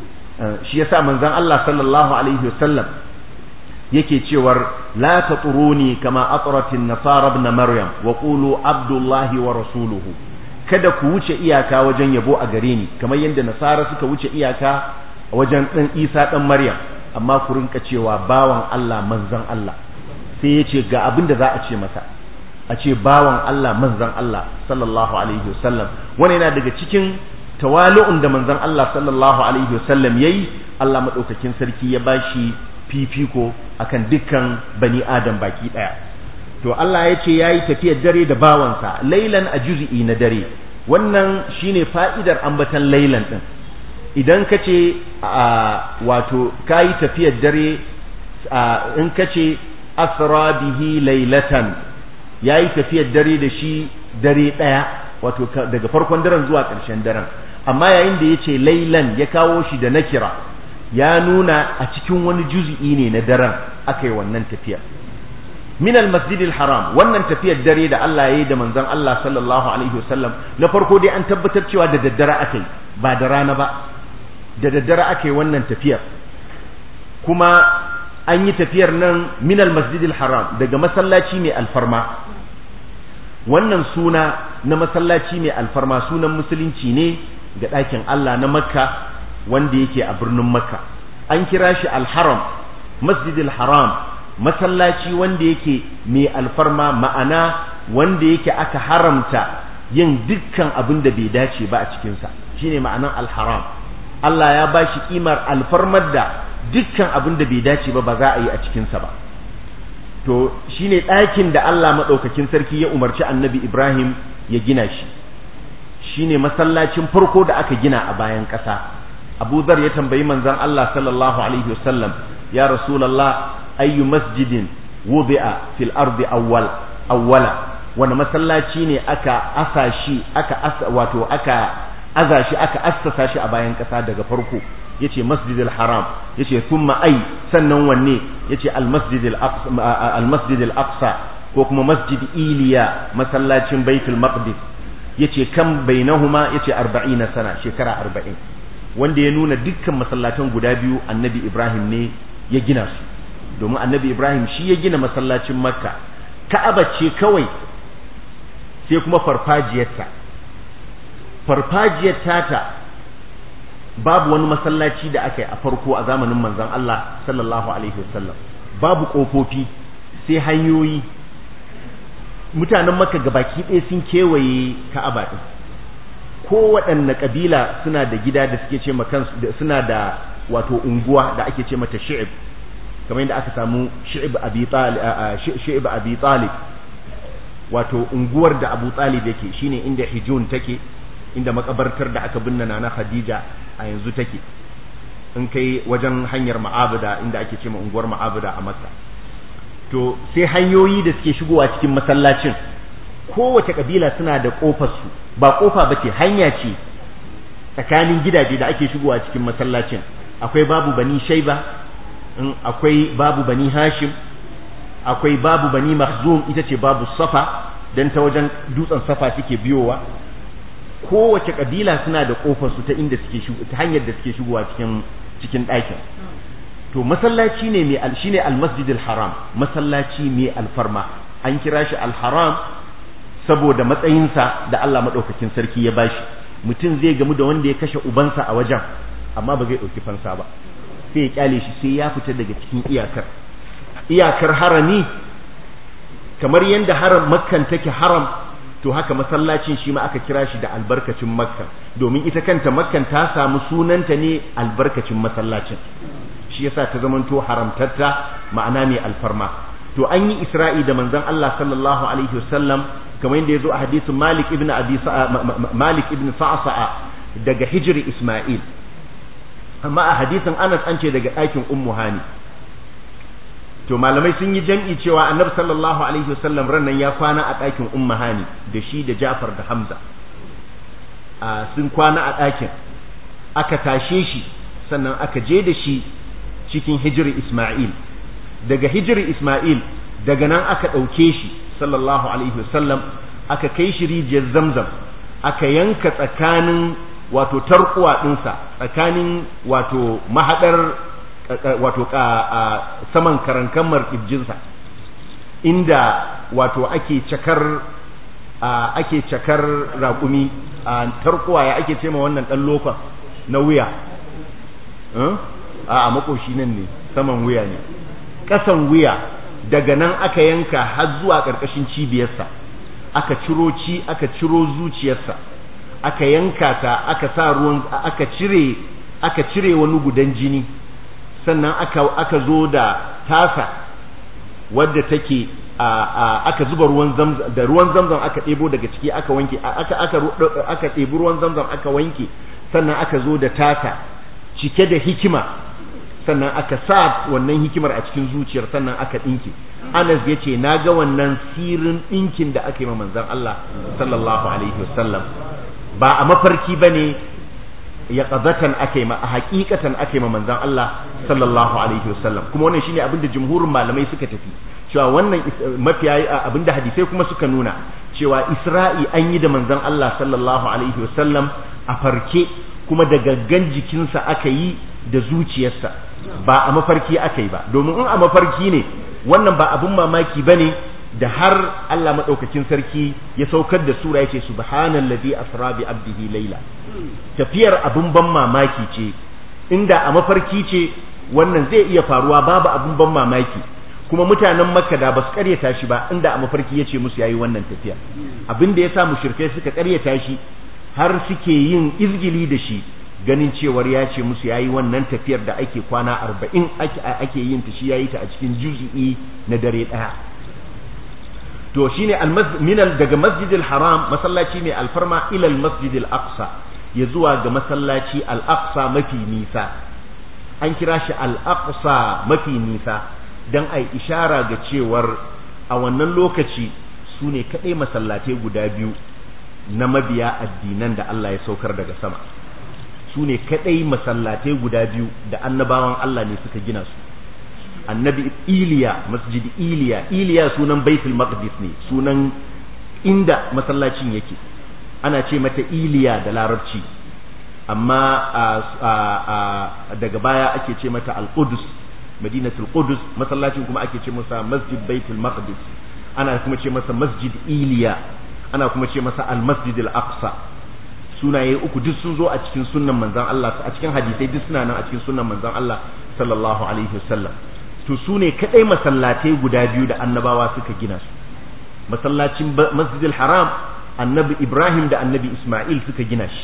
shi yasa manzon Allah sallallahu alaihi wasallam yake cewar la taturuni kama atratin nasara ibn maryam wa qulu abdullahi wa rasuluhu kada ku wuce iyaka wajen yabo a gare ni kamar yadda nasara suka wuce iyaka wajen dan Isa dan Maryam amma ku rinka cewa bawan Allah manzon Allah sai ya ce ga abin da za a ce masa a ce bawan Allah manzan Allah sallallahu alaihi wasallam wani yana daga cikin tawali'un da manzan Allah sallallahu alaihi wasallam yayi Allah madaukakin sarki ya bashi fifiko akan dukkan bani adam baki daya to Allah ya ce yayi tafiyar dare da bawansa lailan a juz'i na dare wannan shine fa'idar ambatan lailan din idan ka ce wato kayi tafiyar dare in ka ce asra bihi lailatan ya yi tafiyar dare da shi dare ɗaya wato daga farkon daren zuwa ƙarshen daren amma yayin da ya ce lailan ya kawo shi da nakira ya nuna a cikin wani juzi'i ne na daren aka yi wannan tafiyar min al-masjidil haram wannan tafiyar dare da Allah ya yi da manzon Allah sallallahu alaihi wasallam na farko dai an tabbatar cewa da daddare aka yi ba da rana ba da daddare aka yi wannan tafiyar kuma an yi tafiyar nan min al-masjidil haram daga masallaci mai alfarma wannan suna na masallaci mai alfarma sunan musulunci ne ga ɗakin Allah na makka wanda yake a birnin makka an kira shi al-haram masjidil haram masallaci wanda yake mai alfarma ma'ana wanda yake aka haramta yin dukkan abin da bai dace ba a cikinsa shine ma'anan alharam Allah ya ba shi kimar alfarmar da dukkan abin da bai dace ba ba za a yi a cikinsa ba to shine ɗakin da Allah maɗaukakin sarki ya umarci annabi Ibrahim ya gina shi shine masallacin farko da aka gina a bayan ƙasa Abu Dhar ya tambayi manzon Allah sallallahu alaihi wasallam ya Rasulullah ayyu masjidin wudi'a fil ardi awwal awwala wani masallaci ne aka asa shi aka asa wato aka aza shi aka assasa shi a bayan kasa daga farko yace masjidil haram yace thumma ay sannan wanne yace al masjidil aqsa al masjidil aqsa ko kuma masjid iliya masallacin baitul maqdis yace kam bainahuma yace 40 sana shekara 40 wanda ya nuna dukkan masallatan guda biyu annabi ibrahim ne ya gina su domin annabi ibrahim shi ya gina masallacin makka ka'aba ce kawai sai kuma farfajiyarta farfajiyar tata babu wani masallaci da aka yi a farko a zamanin manzon Allah sallallahu alaihi wasallam babu kofofi sai hanyoyi mutanen makka gabaki ɗaya sun kewaye ka'aba ɗin kowaɗanne ƙabila suna da gida da suke ce kansu suna da wato unguwa da ake ce mata shi'ib kamar yadda aka samu shi'ib abi talib shi'ib abi talib wato unguwar da abu talib yake shine inda hijun take inda makabartar da aka binne na khadija a yanzu take in kai wajen hanyar ma'abuda inda ake ce ma unguwar ma'abuda a makka to sai hanyoyi da suke shigowa cikin masallacin kowace kabila suna da kofar su ba kofa bace hanya ce tsakanin gidaje da ake shigowa cikin masallacin akwai babu bani shaiba akwai babu bani hashim akwai babu bani mahzum ita ce babu safa dan ta wajen dutsen safa suke biyowa kowace kabila suna da kofar su ta inda suke shigo ta hanyar da suke shigowa cikin cikin ɗakin to masallaci ne mai al shine al-masjidil haram masallaci mai alfarma an kira shi al-haram saboda matsayinsa da Allah madaukakin sarki ya bashi mutum zai gamu da wanda ya kashe ubansa a wajen amma ba zai ɗauki fansa ba sai ya kyale shi sai ya fita daga cikin iyakar iyakar harami kamar yadda haram makkan take haram to haka masallacin shi ma aka kira shi da albarkacin makka domin ita kanta makkan ta samu sunanta ne albarkacin masallacin shi yasa ta zamanto haramtatta ma'ana mai alfarma to an yi isra'i da manzon Allah sallallahu alaihi wasallam kamar yadda yazo a hadisin Malik ibn Abi Malik ibn Sa'sa'a daga hijri Isma'il amma a hadisin Anas an ce daga ɗakin Ummu Hani to malamai sun yi jam'i cewa Annabi sallallahu alaihi wasallam rannan ya kwana a ɗakin Ummu Hani da shi da Ja'far da Hamza sun kwana a ɗakin aka tashe shi sannan aka je da shi cikin hijri Isma'il daga hijri Isma'il daga nan aka ɗauke shi sallallahu alaihi wasallam aka kai shi rijiyar Zamzam aka yanka tsakanin wato tarkuwa ɗinsa tsakanin wato mahaɗar wato saman karankamar ƙirjinsa inda wato ake cakar ake cakar raƙumi a tarkuwa ya ake ce ma wannan ɗan lokon na wuya a makoshi nan ne saman wuya ne ƙasan wuya daga nan aka yanka har zuwa ƙarƙashin cibiyarsa aka ciro ci aka ciro zuciyarsa aka yanka ta aka sa ruwan aka cire aka cire wani gudan jini sannan aka aka zo da tasa wadda take aka zuba ruwan zamzam da ruwan zamzam aka ɗebo daga ciki aka wanke aka aka aka ɗebi ruwan zamzam aka wanke sannan aka zo da tasa cike da hikima sannan aka sa wannan hikimar a cikin zuciyar sannan aka ɗinke Anas ya ce na ga wannan sirin ɗinkin da aka yi ma manzon Allah sallallahu alaihi wasallam ba a mafarki ba ne ya qazatan ake ma a hakikatan ake ma manzon Allah sallallahu alaihi wasallam kuma wannan shine abinda jumhurin malamai suka tafi cewa wannan mafiya abinda hadisai kuma suka nuna cewa Isra'i an yi da manzon Allah sallallahu alaihi wasallam a farke kuma da gaggan jikinsa aka yi da zuciyarsa ba a mafarki aka yi ba domin in a mafarki ne wannan ba abin mamaki bane da har Allah madaukakin sarki ya saukar da sura yace subhanallazi asra bi abdihi layla tafiyar abin ban mamaki ce inda a mafarki ce wannan zai iya faruwa babu abin ban mamaki kuma mutanen makka da ba su karyata shi ba inda a mafarki yace musu yayi wannan tafiya abin da yasa mushrikai suka karyata shi har suke yin izgili da shi ganin cewar ya ce musu yayi wannan tafiyar da ake kwana arba'in ake yin ta shi yayi ta a cikin juz'i na dare daya to shine minal daga masjidil haram masallaci mai alfarma ila masjidil aqsa ya zuwa ga masallaci al aqsa mafi nisa an kira shi al aqsa mafi nisa dan ai ishara ga cewar a wannan lokaci su ne kadai masallatai guda biyu na mabiya addinan da Allah ya saukar daga sama su ne kadai masallatai guda biyu da annabawan Allah ne suka gina su annabi iliya masjid iliya iliya sunan baitul maqdis ne sunan inda masallacin yake ana ce mata iliya da larabci amma daga baya ake ce mata al-qudus madinatul qudus masallacin kuma ake ce masa masjid baitul maqdis ana kuma ce masa masjid iliya ana kuma ce masa al-masjid al-aqsa sunaye uku duk sun zo a cikin sunnan manzon Allah a cikin hadisai duk suna nan a cikin sunnan manzon Allah sallallahu alaihi wasallam to su ne kadai masallatai guda biyu da annabawa suka gina su masallacin masjidil haram annabi ibrahim da annabi isma'il suka gina shi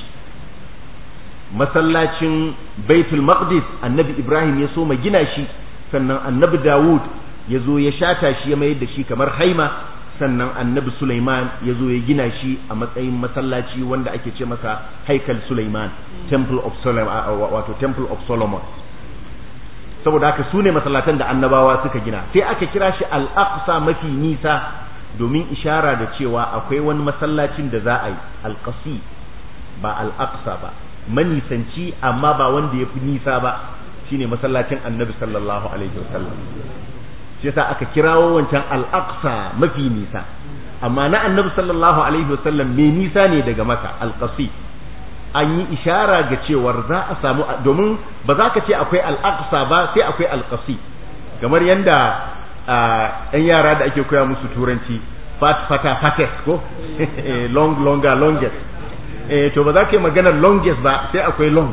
masallacin baitul maqdis annabi ibrahim ya so ma gina shi sannan annabi dawud ya zo ya shata shi ya mayar da shi kamar haima sannan annabi sulaiman ya zo ya gina shi a matsayin masallaci wanda ake ce masa haikal sulaiman temple of solomon wato temple of solomon saboda haka su ne masallatan da annabawa suka gina sai aka kira shi al-aqsa mafi nisa domin ishara da cewa akwai wani masallacin da za a yi al-qasi ba al-aqsa ba manisanci amma ba wanda ya fi nisa ba shine masallacin annabi sallallahu alaihi wasallam shi yasa aka kirawo wancan al-aqsa mafi nisa amma na annabi sallallahu alaihi wasallam mai nisa ne daga maka al-qasi an yi ishara ga cewar za a samu domin ba za ka ce akwai al'aqsa ba sai akwai alƙasi kamar yadda ɗan yara da ake koya musu turanci fat fata fattest ko long longer longest to ba za ka yi maganar longest ba sai akwai long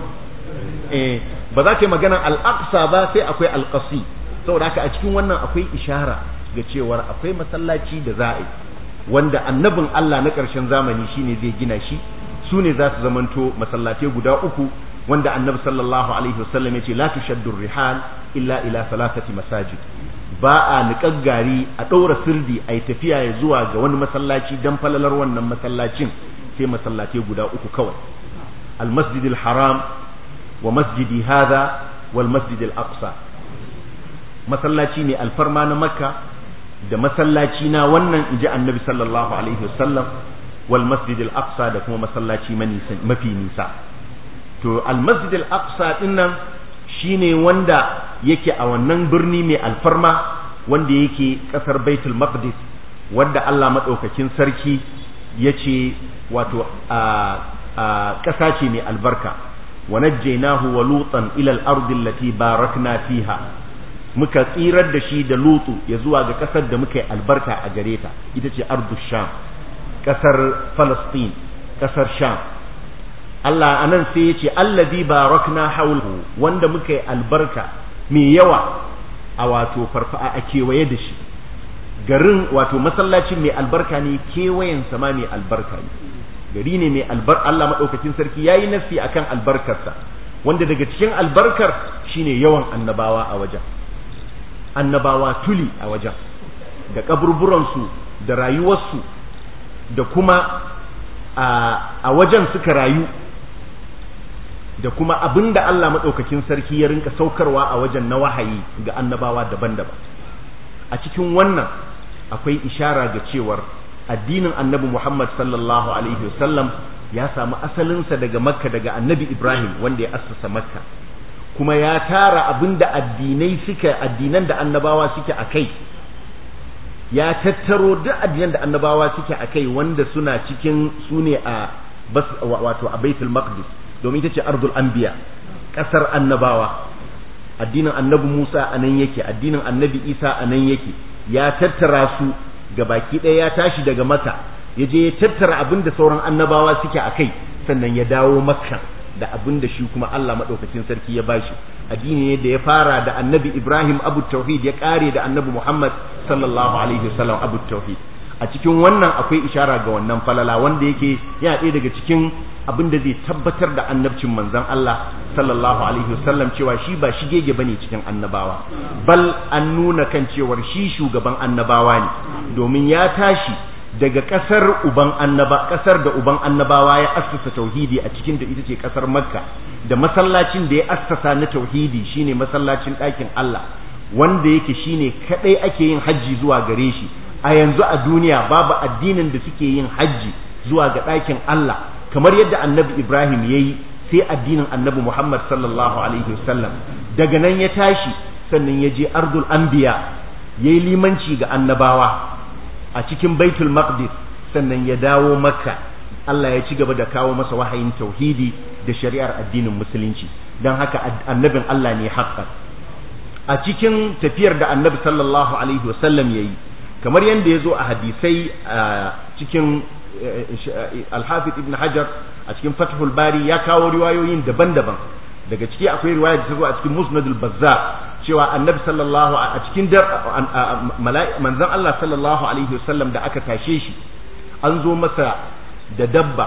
ba za ka yi maganar al'aqsa ba sai akwai alƙasi saboda haka a cikin wannan akwai ishara ga cewar akwai masallaci da za a yi wanda annabin Allah na ƙarshen zamani shine zai gina shi su ne za su zamanto masallatai guda uku wanda annabi sallallahu alaihi wasallam yace la tushaddu rihal illa ila salasati masajid ba a niƙar gari a ɗaura sirdi a yi tafiya ya zuwa ga wani masallaci dan falalar wannan masallacin sai masallatai guda uku kawai المسجد الحرام ومسجد هذا والمسجد الأقصى masallaci ne alfarma na makka da masallaci na wannan inji annabi sallallahu alaihi wasallam wal masjid al aqsa da kuma masallaci mafi nisa to al masjid al aqsa dinnan shine wanda yake a wannan birni mai alfarma wanda yake kasar baitul maqdis wanda Allah madaukakin sarki yace wato a ƙasa ce mai albarka wa najjaynahu wa lutan ila al ardi allati barakna fiha muka tsirar da shi da lutu ya zuwa ga ƙasar da muka yi albarka a gare ta ita ce ardu sham ƙasar falastin ƙasar sham Allah anan sai ya ce allazi barakna hawlahu wanda muka yi albarka mai yawa a wato farfa a kewaye da shi garin wato masallacin mai albarka ne kewayen sama mai albarka ne gari ne mai albar Allah madaukakin sarki yayi nasi akan albarkarsa wanda daga cikin albarkar shine yawan annabawa a wajen annabawa tuli a wajen da kaburburansu da rayuwarsu da kuma a wajen suka rayu da kuma abinda Allah maɗaukakin sarki ya rinka saukarwa a wajen na wahayi ga annabawa daban-daban a cikin wannan akwai ishara ga cewar addinin annabi Muhammad sallallahu alaihi wasallam ya samu asalinsa daga makka daga annabi ibrahim wanda ya assasa makka kuma ya tara abinda addinai suke addinan da annabawa suke a kai ya tattaro duk addinan da annabawa suke a kai wanda suna cikin su ne a bas wato a baitul maqdis domin ita ce ardul anbiya kasar annabawa addinin annabi Musa a nan yake addinin annabi Isa a nan yake ya tattara su ga baki ɗaya ya tashi daga maka ya je ya tattara abin da sauran annabawa suke a kai sannan ya dawo makka da abin da shi kuma Allah maɗaukacin sarki ya bashi addini ne da ya fara da annabi Ibrahim abu tauhid ya ƙare da annabi Muhammad sallallahu alaihi wasallam abu tauhid a cikin wannan akwai ishara ga wannan falala wanda yake yana ɗaya daga cikin abin da zai tabbatar da annabcin manzon Allah sallallahu alaihi wasallam cewa shi ba shigege bane cikin annabawa bal an nuna kan cewar shi shugaban annabawa ne domin ya tashi daga kasar uban annaba kasar da uban annabawa ya assasa tauhidi a cikin da ita ce kasar makka da masallacin da ya assasa na tauhidi shine masallacin ɗakin Allah wanda yake shine kadai ake yin hajji zuwa gare shi a yanzu a duniya babu addinin da suke yin hajji zuwa ga ɗakin Allah kamar yadda annabi Ibrahim ya yi sai addinin annabi Muhammad sallallahu alaihi wasallam daga nan ya tashi sannan ya je ardul anbiya ya yi limanci ga annabawa a cikin baitul maqdis sannan ya dawo makka Allah ya ci gaba da kawo masa wahayin tauhidi da shari'ar addinin musulunci don haka annabin Allah ne haƙƙan a cikin tafiyar da annabi sallallahu alaihi wasallam ya yi kamar yadda ya zo a hadisai a cikin alhafiz ibn hajar a cikin fathul bari ya kawo riwayoyin daban-daban daga ciki akwai riwaya da ta zo a cikin musnadul bazzar cewa annabi sallallahu a cikin manzon Allah sallallahu alaihi wasallam da aka tashe shi an zo masa da dabba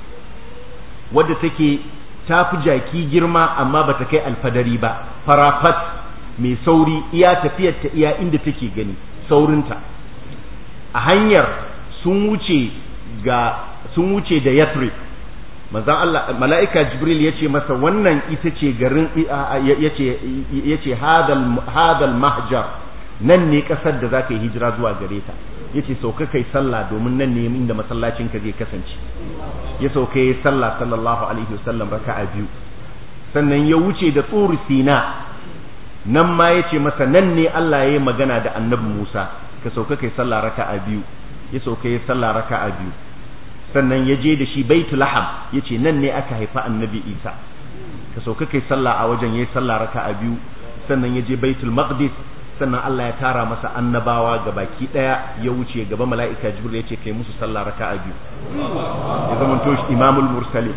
wadda take ta fi jaki girma amma bata kai alfadari ba farafat mai sauri iya tafiyar ta iya inda take gani saurinta a hanyar sun wuce ga sun wuce da Yathrib manzon Allah mala'ika Jibril yace masa wannan ita ce garin yace yace hadal hadal mahjar nan ne kasar da zaka yi hijira zuwa gare ta yace sauka kai sallah domin nan ne inda masallacin ka zai kasance ya sauka yi sallah sallallahu alaihi wasallam raka'a biyu sannan ya wuce da tsuri sina nan ma yace masa nan ne Allah ya yi magana da annabi Musa ka sauka kai sallah raka'a biyu ya sauka yi sallah raka'a biyu sannan ya je da shi baitul laham yace nan ne aka haifa annabi Isa ka sauka kai sallah a wajen yayi sallah raka'a biyu sannan ya je baitul maqdis sannan Allah ya tara masa annabawa ga baki daya ya wuce gaba mala'ika jibril yace kai musu sallah raka'a biyu ya zama to imamul mursalin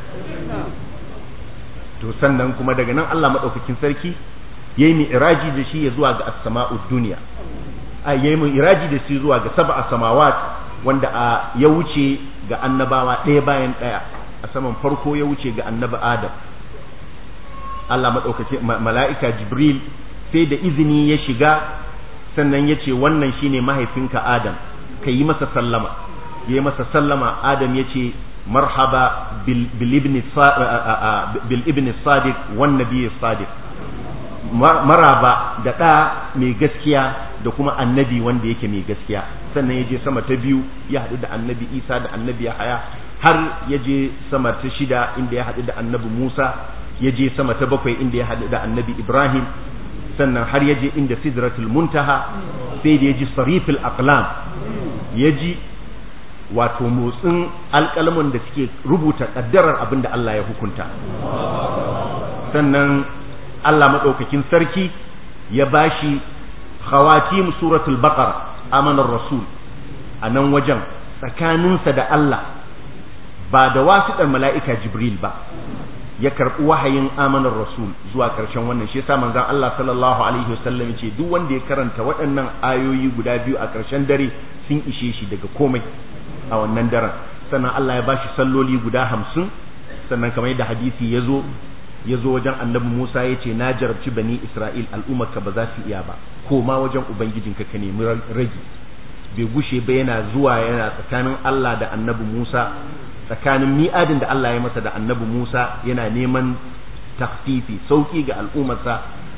to sannan kuma daga nan Allah madaukakin sarki yayi mi'raji da shi ya zuwa ga as-sama'ud dunya ai yayi mi'raji da shi zuwa ga sab'a samawat wanda a ya wuce ga annabawa ɗaya bayan ɗaya a saman farko ya wuce ga annabi Adam Allah madaukake mala'ika Jibril sai da izini ya shiga sannan ya ce wannan shine mahaifinka Adam ka yi masa sallama ya yi masa sallama Adam ya ce marhaba bil ibn sadiq wan nabiy sadiq maraba da ɗa mai gaskiya da kuma annabi wanda yake mai gaskiya sannan ya je sama ta biyu ya haɗu da annabi isa da annabi yahaya har ya je sama ta shida inda ya haɗu da annabi musa ya je sama ta bakwai inda ya haɗu da annabi ibrahim sannan har ya je inda sidratul muntaha sai da ya ji sarifil aqlam ya ji wato motsin alƙalamin da suke rubuta ƙaddarar abin da Allah ya hukunta sannan Allah maɗaukakin sarki ya bashi khawatim suratul baqara amanar rasul a nan wajen tsakaninsa da Allah ba da wasiɗar mala'ika jibril ba ya karɓi wahayin amanar rasul zuwa ƙarshen wannan shi yasa manzon Allah sallallahu alaihi wasallam ce duk wanda ya karanta waɗannan ayoyi guda biyu a ƙarshen dare sun ishe shi daga komai a wannan daren sannan Allah ya bashi salloli guda hamsin sannan kamar yadda hadisi ya zo ya zo wajen annabi Musa ya ce na jarabci bani Isra'il al'ummarka ba za su iya ba ko ma wajen ubangijinka ka nemi ragi bai gushe ba yana zuwa yana tsakanin Allah da annabi Musa tsakanin mi'adin da Allah ya masa da annabi Musa yana neman takfifi sauki ga al'ummarsa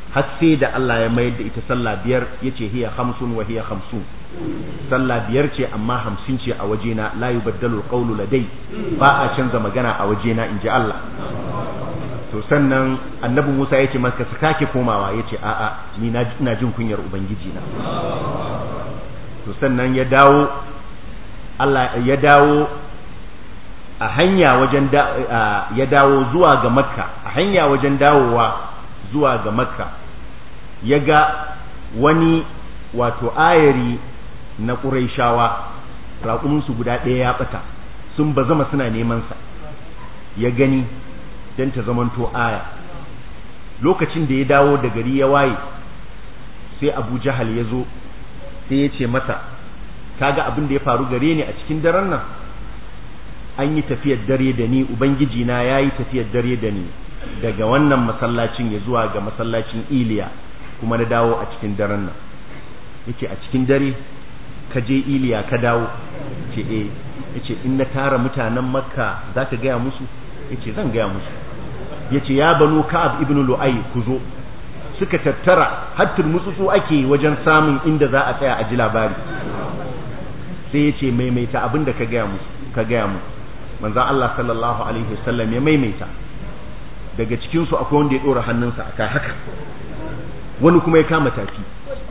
har sai da Allah ya mayar da ita sallah biyar yace hiya khamsun wa hiya khamsun sallah biyar ce amma hamsin ce a wajena la yubaddalu alqawlu ladai ba a canza magana a wajena inji Allah to sannan annabi Musa yace maka su kake komawa yace a'a ni na ina jin kunyar ubangiji na to sannan ya dawo Allah ya dawo a hanya wajen ya dawo zuwa ga makka a hanya wajen dawowa zuwa ga makka ya ga wani wato ayari na ƙuraishawa raƙuminsu guda ɗaya ya ɓata sun ba zama suna nemansa ya gani don ta zamanto aya lokacin da ya dawo da gari ya waye sai abu jahal ya zo sai ya ce masa kaga abin da ya faru gare ni a cikin daren nan an yi tafiyar dare da ni ubangiji na ya yi tafiyar dare da ni daga wannan masallacin ya zuwa ga masallacin iliya kuma na dawo a cikin daren nan yace a cikin dare ka je iliya ka dawo ce eh yace in na tara mutanen makka zaka gaya musu yace zan gaya musu yace ya banu ka'ab ibn lu'ay ku zo suka tattara har turmutsutsu ake wajen samun inda za a tsaya a ji labari sai yace maimaita abin da ka gaya musu ka gaya mu manzon Allah sallallahu alaihi wasallam ya maimaita daga cikin su akwai wanda ya dora hannunsa akai haka wani kuma ya kama tafi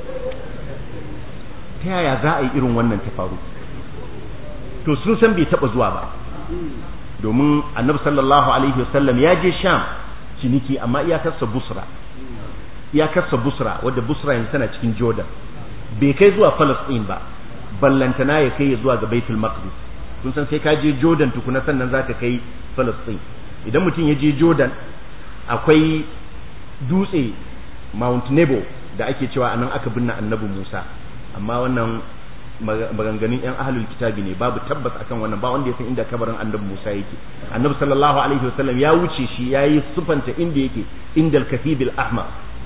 ta yaya za a yi irin wannan ta faru to sun san bai taba zuwa ba domin annabi sallallahu alaihi wasallam ya je sham ciniki amma iyakarsa busra iyakarsa busra wadda busra yanzu tana cikin jordan bai kai zuwa palestine ba ballantana ya kai zuwa ga baitul maqdis kun san sai ka je jordan tukuna sannan zaka kai palestine idan mutum ya je jordan akwai dutse mount nebo da ake cewa anan aka binne annabi musa amma wannan maganganun yan ahlul kitabi ne babu tabbas akan wannan ba wanda ya san inda kabarin annabi Musa yake annabi sallallahu alaihi wasallam ya wuce shi yayi sufanta inda yake indal kathibil ahmar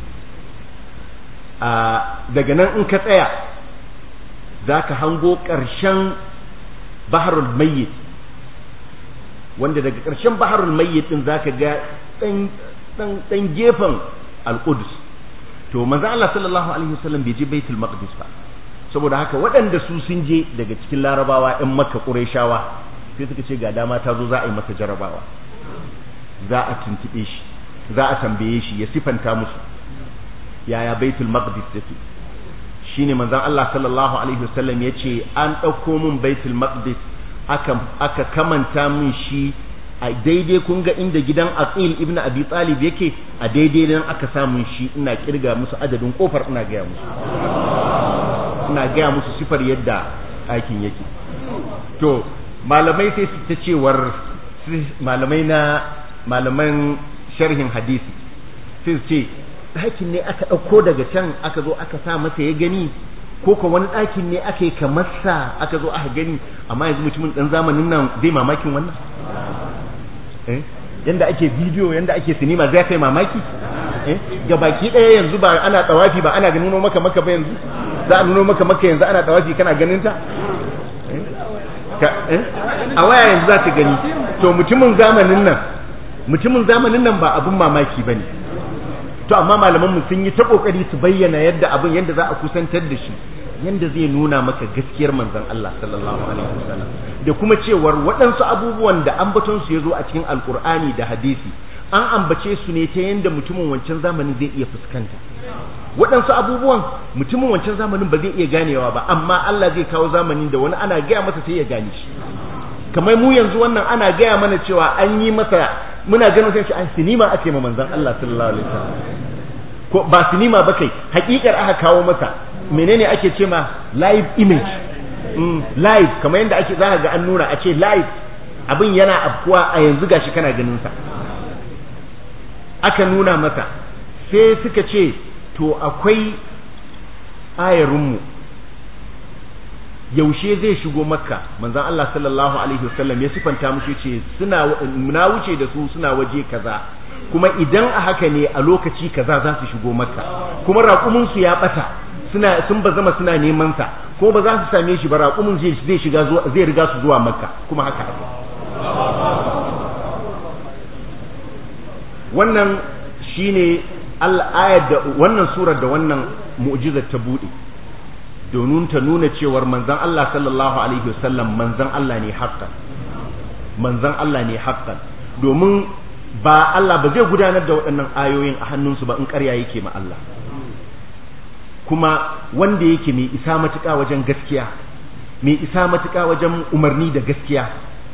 a daga nan in ka tsaya zaka hango karshen baharul mayyit wanda daga karshen baharul mayyit din zaka ga dan dan dan gefen al-Quds to manzo Allah sallallahu alaihi wasallam bai je Baitul Maqdis ba saboda haka waɗanda su sun je daga cikin larabawa ‘yan makka ƙureshawa sai suka ce ga dama ta zo za a yi masa jarabawa za a tuntuɓe shi za a tambaye shi ya sifanta musu yaya baitul maqdis take shine manzon Allah sallallahu alaihi wasallam ya ce an ɗauko min baitul maqdis aka aka kamanta min shi a daidai kun ga inda gidan Aqil ibn Abi Talib yake a daidai nan aka samun shi ina kirga musu adadin kofar ina gaya musu ina gaya musu sifar yadda aikin yake to malamai sai su ta cewar malamai na malaman sharhin hadisi sai su ce ɗakin ne aka ɗauko daga can aka zo aka sa masa ya gani ko ko wani ɗakin ne aka yi kamar sa aka zo aka gani amma yanzu mutumin ɗan zamanin nan zai mamakin wannan yanda ake bidiyo yanda ake sinima zai kai mamaki ga baki ɗaya yanzu ba ana tsawafi ba ana ganin maka maka ba yanzu za a nuno maka maka yanzu ana tawafi kana ganin ta a waya yanzu za ta gani to mutumin zamanin nan mutumin zamanin nan ba abun mamaki bane to amma malaman mu sun yi ta kokari su bayyana yadda abin yadda za a kusantar da shi yadda zai nuna maka gaskiyar manzon Allah sallallahu alaihi wasallam da kuma cewar waɗansu abubuwan da ambaton su yazo a cikin alkur'ani da hadisi an ambace su ne ta yadda mutumin wancan zamanin zai iya fuskanta waɗansu abubuwan mutumin wancan zamanin ba zai iya ganewa ba amma Allah zai kawo zamanin da wani ana gaya masa sai ya gane shi kamar mu yanzu wannan ana gaya mana cewa an yi masa muna ganin sai shi a sinima ake ma manzon Allah sallallahu alaihi wasallam ko ba sinima ba kai hakikar aka kawo masa menene ake ce ma live image mm, live kamar yadda ake za ga an nuna a ce live abin yana afkuwa a yanzu gashi kana ganin sa aka nuna masa sai suka ce to akwai ayarinmu yaushe zai shigo makka manzon Allah sallallahu alaihi wasallam ya sifanta mushi ce suna na wuce da su suna waje kaza kuma idan a haka ne a lokaci kaza za su shigo makka kuma raƙumin su ya bata suna sun bazama suna neman sa ko ba za su same shi ba raƙumin zai shiga zai riga su zuwa makka kuma haka haka wannan shine ayar da wannan surar da wannan mu'jizar ta bude domin ta nuna cewar manzon Allah sallallahu alaihi wasallam manzon Allah ne haqqan manzon Allah ne haqqan domin ba Allah ba zai gudanar da waɗannan ayoyin a hannunsu ba in ƙarya yake ma Allah kuma wanda yake mai isa matuƙa wajen gaskiya mai isa matuƙa wajen umarni da gaskiya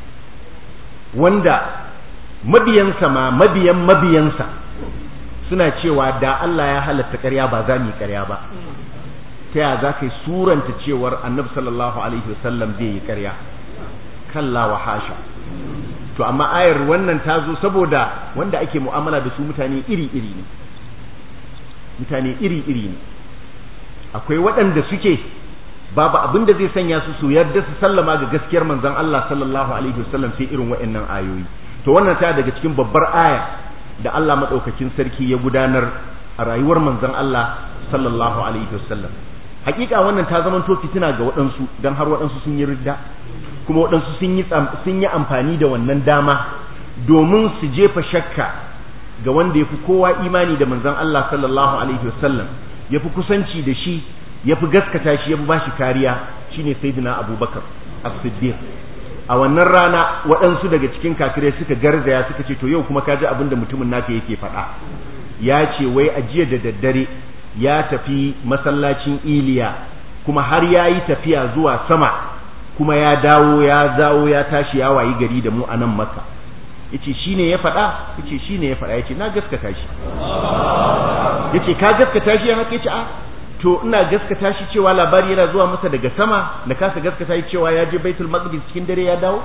wanda mabiyansa ma mabiyan mabiyansa suna cewa da Allah ya halatta ƙarya ba za mu yi ƙarya ba ta ya za ka yi suranta cewar annabi sallallahu alaihi wasallam zai yi ƙarya kalla wa hasha to amma ayar wannan ta zo saboda wanda ake mu'amala da su mutane iri-iri ne mutane iri-iri ne akwai waɗanda suke babu abin da zai sanya su su yarda su sallama ga gaskiyar manzon Allah sallallahu alaihi wasallam sai irin waɗannan ayoyi to wannan ta daga cikin babbar aya da Allah madaukakin sarki ya gudanar a rayuwar manzon Allah sallallahu alaihi wasallam hakika wannan ta zama to fitina ga waɗansu dan har waɗansu sun yi ridda kuma waɗansu sun yi sun yi amfani da wannan dama domin su jefa shakka ga wanda yafi kowa imani da manzon Allah sallallahu alaihi wasallam yafi kusanci da shi yafi gaskata shi yafi bashi kariya shine sayyidina Abubakar as-Siddiq a wannan rana waɗansu daga cikin kafirai suka garzaya suka ce to yau kuma kaji abin da mutumin naka yake faɗa ya ce wai a jiya da daddare ya tafi masallacin iliya kuma har ya yi tafiya zuwa sama kuma ya dawo ya dawo ya tashi ya wayi gari da mu a nan maka yace shine ya faɗa yace shine ya faɗa yace na gaskata shi yace ka gaskata shi haka yace a to ina gaskata shi cewa labari yana zuwa masa daga sama na kasa gaskata shi cewa ya je baitul maqdis cikin dare ya dawo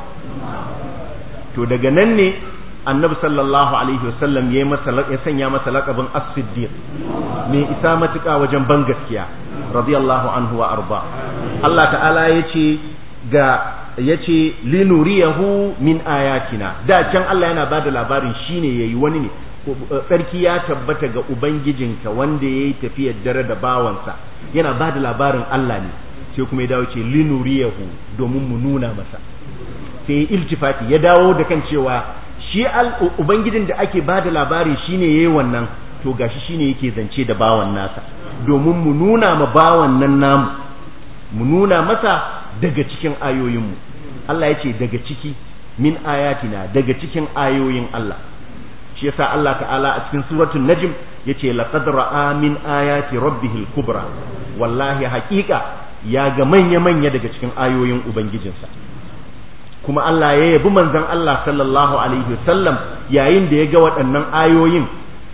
to daga nan ne annabi sallallahu alaihi wasallam ya masa ya sanya masa laqabin as-siddiq mai isa matuƙa wajen ban gaskiya radiyallahu anhu wa arba Allah ta'ala yace ga yace linuriyahu min ayatina da can Allah yana bada labarin shine yayi wani ne tsarki ya tabbata ga ubangijinka wanda yayi tafiyar dare da bawansa yana bada labarin Allah ne sai kuma ya dawo ce linuriyahu domin mu nuna masa sai iltifati ya dawo da kan cewa shi ubangijin da ake bada labari shine yayi wannan to gashi shine yake zance da bawan nasa domin mu nuna ma bawan nan namu mu nuna masa daga cikin ayoyinmu Allah ya ce daga ciki min ayatina daga cikin ayoyin Allah shi yasa Allah ta'ala a cikin suratul najm yace laqad ra'a min ayati rabbihil kubra wallahi haqiqa ya ga manya manya daga cikin ayoyin ubangijinsa kuma Allah ya yabi manzon Allah sallallahu alaihi wasallam yayin da ya ga waɗannan ayoyin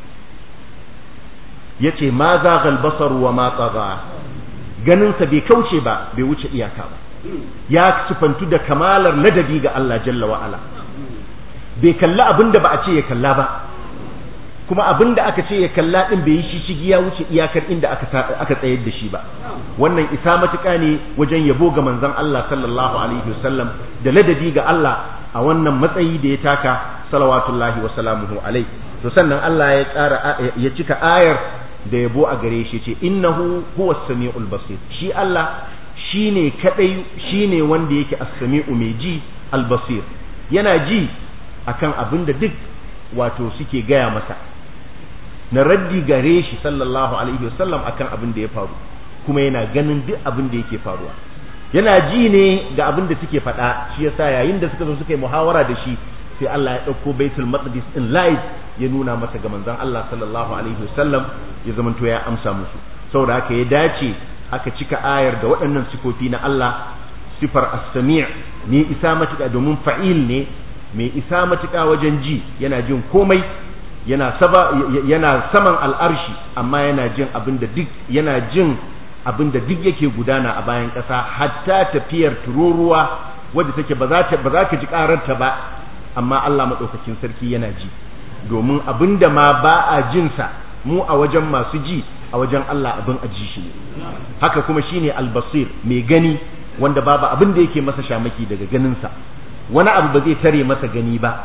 yace ma zaghal basar wa ma tagha ganinsa bai kauce ba bai wuce iyaka ba ya sufantu da kamalar ladabi ga Allah jalla wa ala bai kalla abinda ba a ce ya kalla ba kuma abinda aka ce ya kalla din bai yi shishigi ya wuce iyakar inda aka aka tsayar da shi ba wannan isa matuƙa ne wajen yabo ga manzon Allah sallallahu alaihi wasallam da ladabi ga Allah a wannan matsayi da ya taka salawatullahi wa salamuhu alaihi to sannan Allah ya tsara ya cika ayar da yabo a gare shi ce innahu huwa samiul basir shi Allah shine kadai shine wanda yake as-sami'u mai ji al-basir yana ji akan abin da duk wato suke gaya masa na raddi gare shi sallallahu alaihi wasallam akan abin da ya faru kuma yana ganin duk abin da yake faruwa yana ji ne ga abin da suke faɗa shi yasa yayin da suka zo suka yi muhawara da shi sai Allah ya ɗauko baitul maqdis in live ya nuna masa ga manzon Allah sallallahu alaihi wasallam ya zamanto ya amsa musu saboda haka ya dace aka cika ayar da waɗannan sifofi na Allah sifar as-sami' ne isa matuƙa domin fa'il ne mai isa matuƙa wajen ji yana jin komai yana saba yana saman al'arshi amma yana jin abin da duk yana jin abin da duk yake gudana a bayan ƙasa hatta tafiyar tururuwa wadda take ba za ba za ka ji ƙararta ba amma Allah maɗaukakin sarki yana ji domin abin da ma ba a jinsa mu a wajen masu ji a wajen Allah abin a ji shi ne haka kuma shine albasir mai gani wanda babu abin da yake masa shamaki daga ganinsa wani abu ba zai tare masa gani ba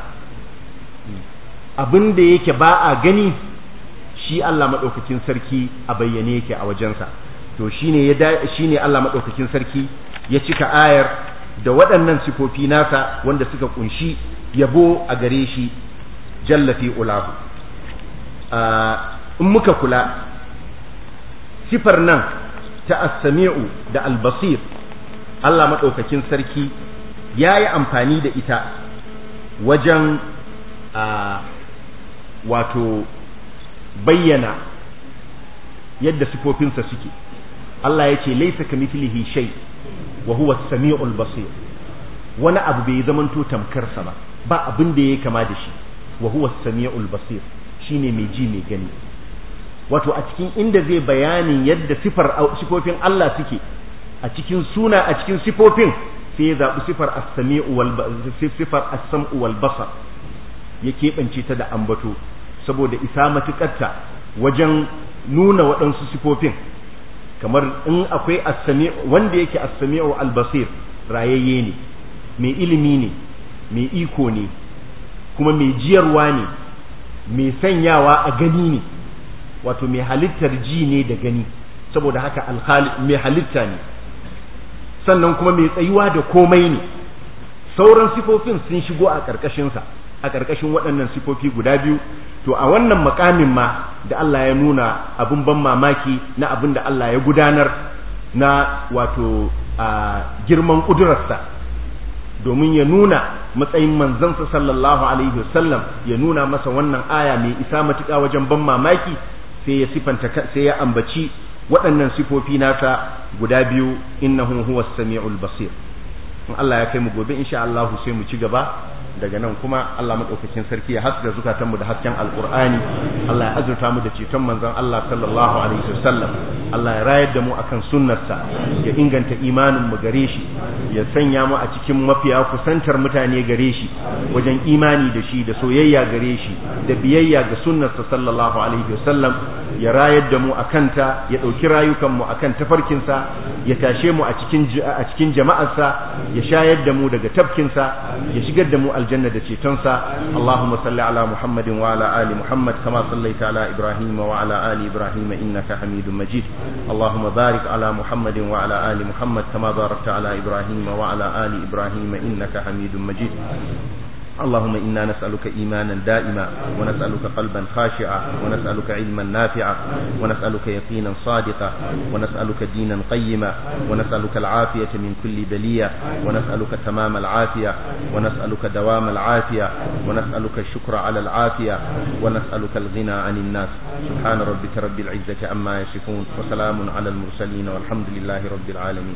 abin da yake ba a gani shi Allah maɗaukakin sarki a bayyane yake a wajensa to shine ya shine Allah maɗaukakin sarki ya cika ayar da waɗannan sifofi nasa wanda suka kunshi yabo a gare shi jalla fi ulahu in muka kula sifar nan ta as-sami'u da al-basir Allah madaukakin sarki yayi amfani da ita wajen a wato bayyana yadda sifofinsa suke Allah ya ce laisa kamithlihi shay wa huwa as-sami'ul basir wani abu bai zamanto tamkarsa ba ba abin da yake kama da shi wa huwa as-sami'ul basir shine mai ji mai gani wato a cikin inda zai bayanin yadda sifar sifofin Allah suke a cikin suna a cikin sifofin sai ya zaɓi sifar as-sami'u wal sifar as-sam'u wal basar ya keɓance ta da ambato saboda isa matuƙarta wajen nuna waɗansu sifofin kamar in akwai as-sami wanda yake as-sami'u al-basir rayayye ne mai ilimi ne mai iko ne kuma mai jiyarwa ne mai sanyawa a gani ne wato mai halittar ji ne da gani saboda haka mai halitta ne sannan kuma mai tsayuwa da komai ne sauran sifofin sun shigo a ƙarƙashinsa a ƙarƙashin waɗannan sifofi guda biyu to a wannan makamin ma da Allah ya nuna abin ban mamaki na abin da Allah ya gudanar na wato a girman ƙudurarsa domin ya nuna matsayin manzansa sallallahu alaihi wasallam ya nuna masa wannan aya mai isa matuƙa wajen ban mamaki sai ya sifanta sai ya ambaci waɗannan sifofi nasa guda biyu innahu huwas samiul basir in Allah ya kai mu gobe insha Allah sai mu ci gaba daga nan kuma Allah madaukakin sarki ya haska zukatan mu da hasken alqur'ani Allah ya azurta mu da ceton manzon Allah sallallahu alaihi wasallam Allah ya rayar da mu akan sunnarsa ya inganta imanin mu gare shi ya sanya mu a cikin mafiya kusantar mutane gare shi wajen imani da shi da soyayya gare shi da biyayya ga sunnarsa sallallahu alaihi wasallam ya rayar da mu akan ta ya dauki rayukan mu akan tafarkinsa ya tashe mu a cikin a cikin jama'arsa ya shayar da mu daga tafkinsa ya shigar da mu aljanna da cetonsa Allahumma salli ala Muhammadin wa ala ali Muhammad kama sallaita ala Ibrahim wa ala ali Ibrahim innaka Hamidum Majid Allahumma barik ala Muhammadin wa ala ali Muhammad kama barakta ala Ibrahim wa ala ali Ibrahim innaka Hamidum Majid اللهم إنا نسألك إيمانا دائما ونسألك قلبا خاشعا ونسألك علما نافعا ونسألك يقينا صادقا ونسألك دينا قيما ونسألك العافية من كل بلية ونسألك تمام العافية ونسألك دوام العافية ونسألك الشكر على العافية ونسألك الغنى عن الناس سبحان ربك رب العزة عما يصفون وسلام على المرسلين والحمد لله رب العالمين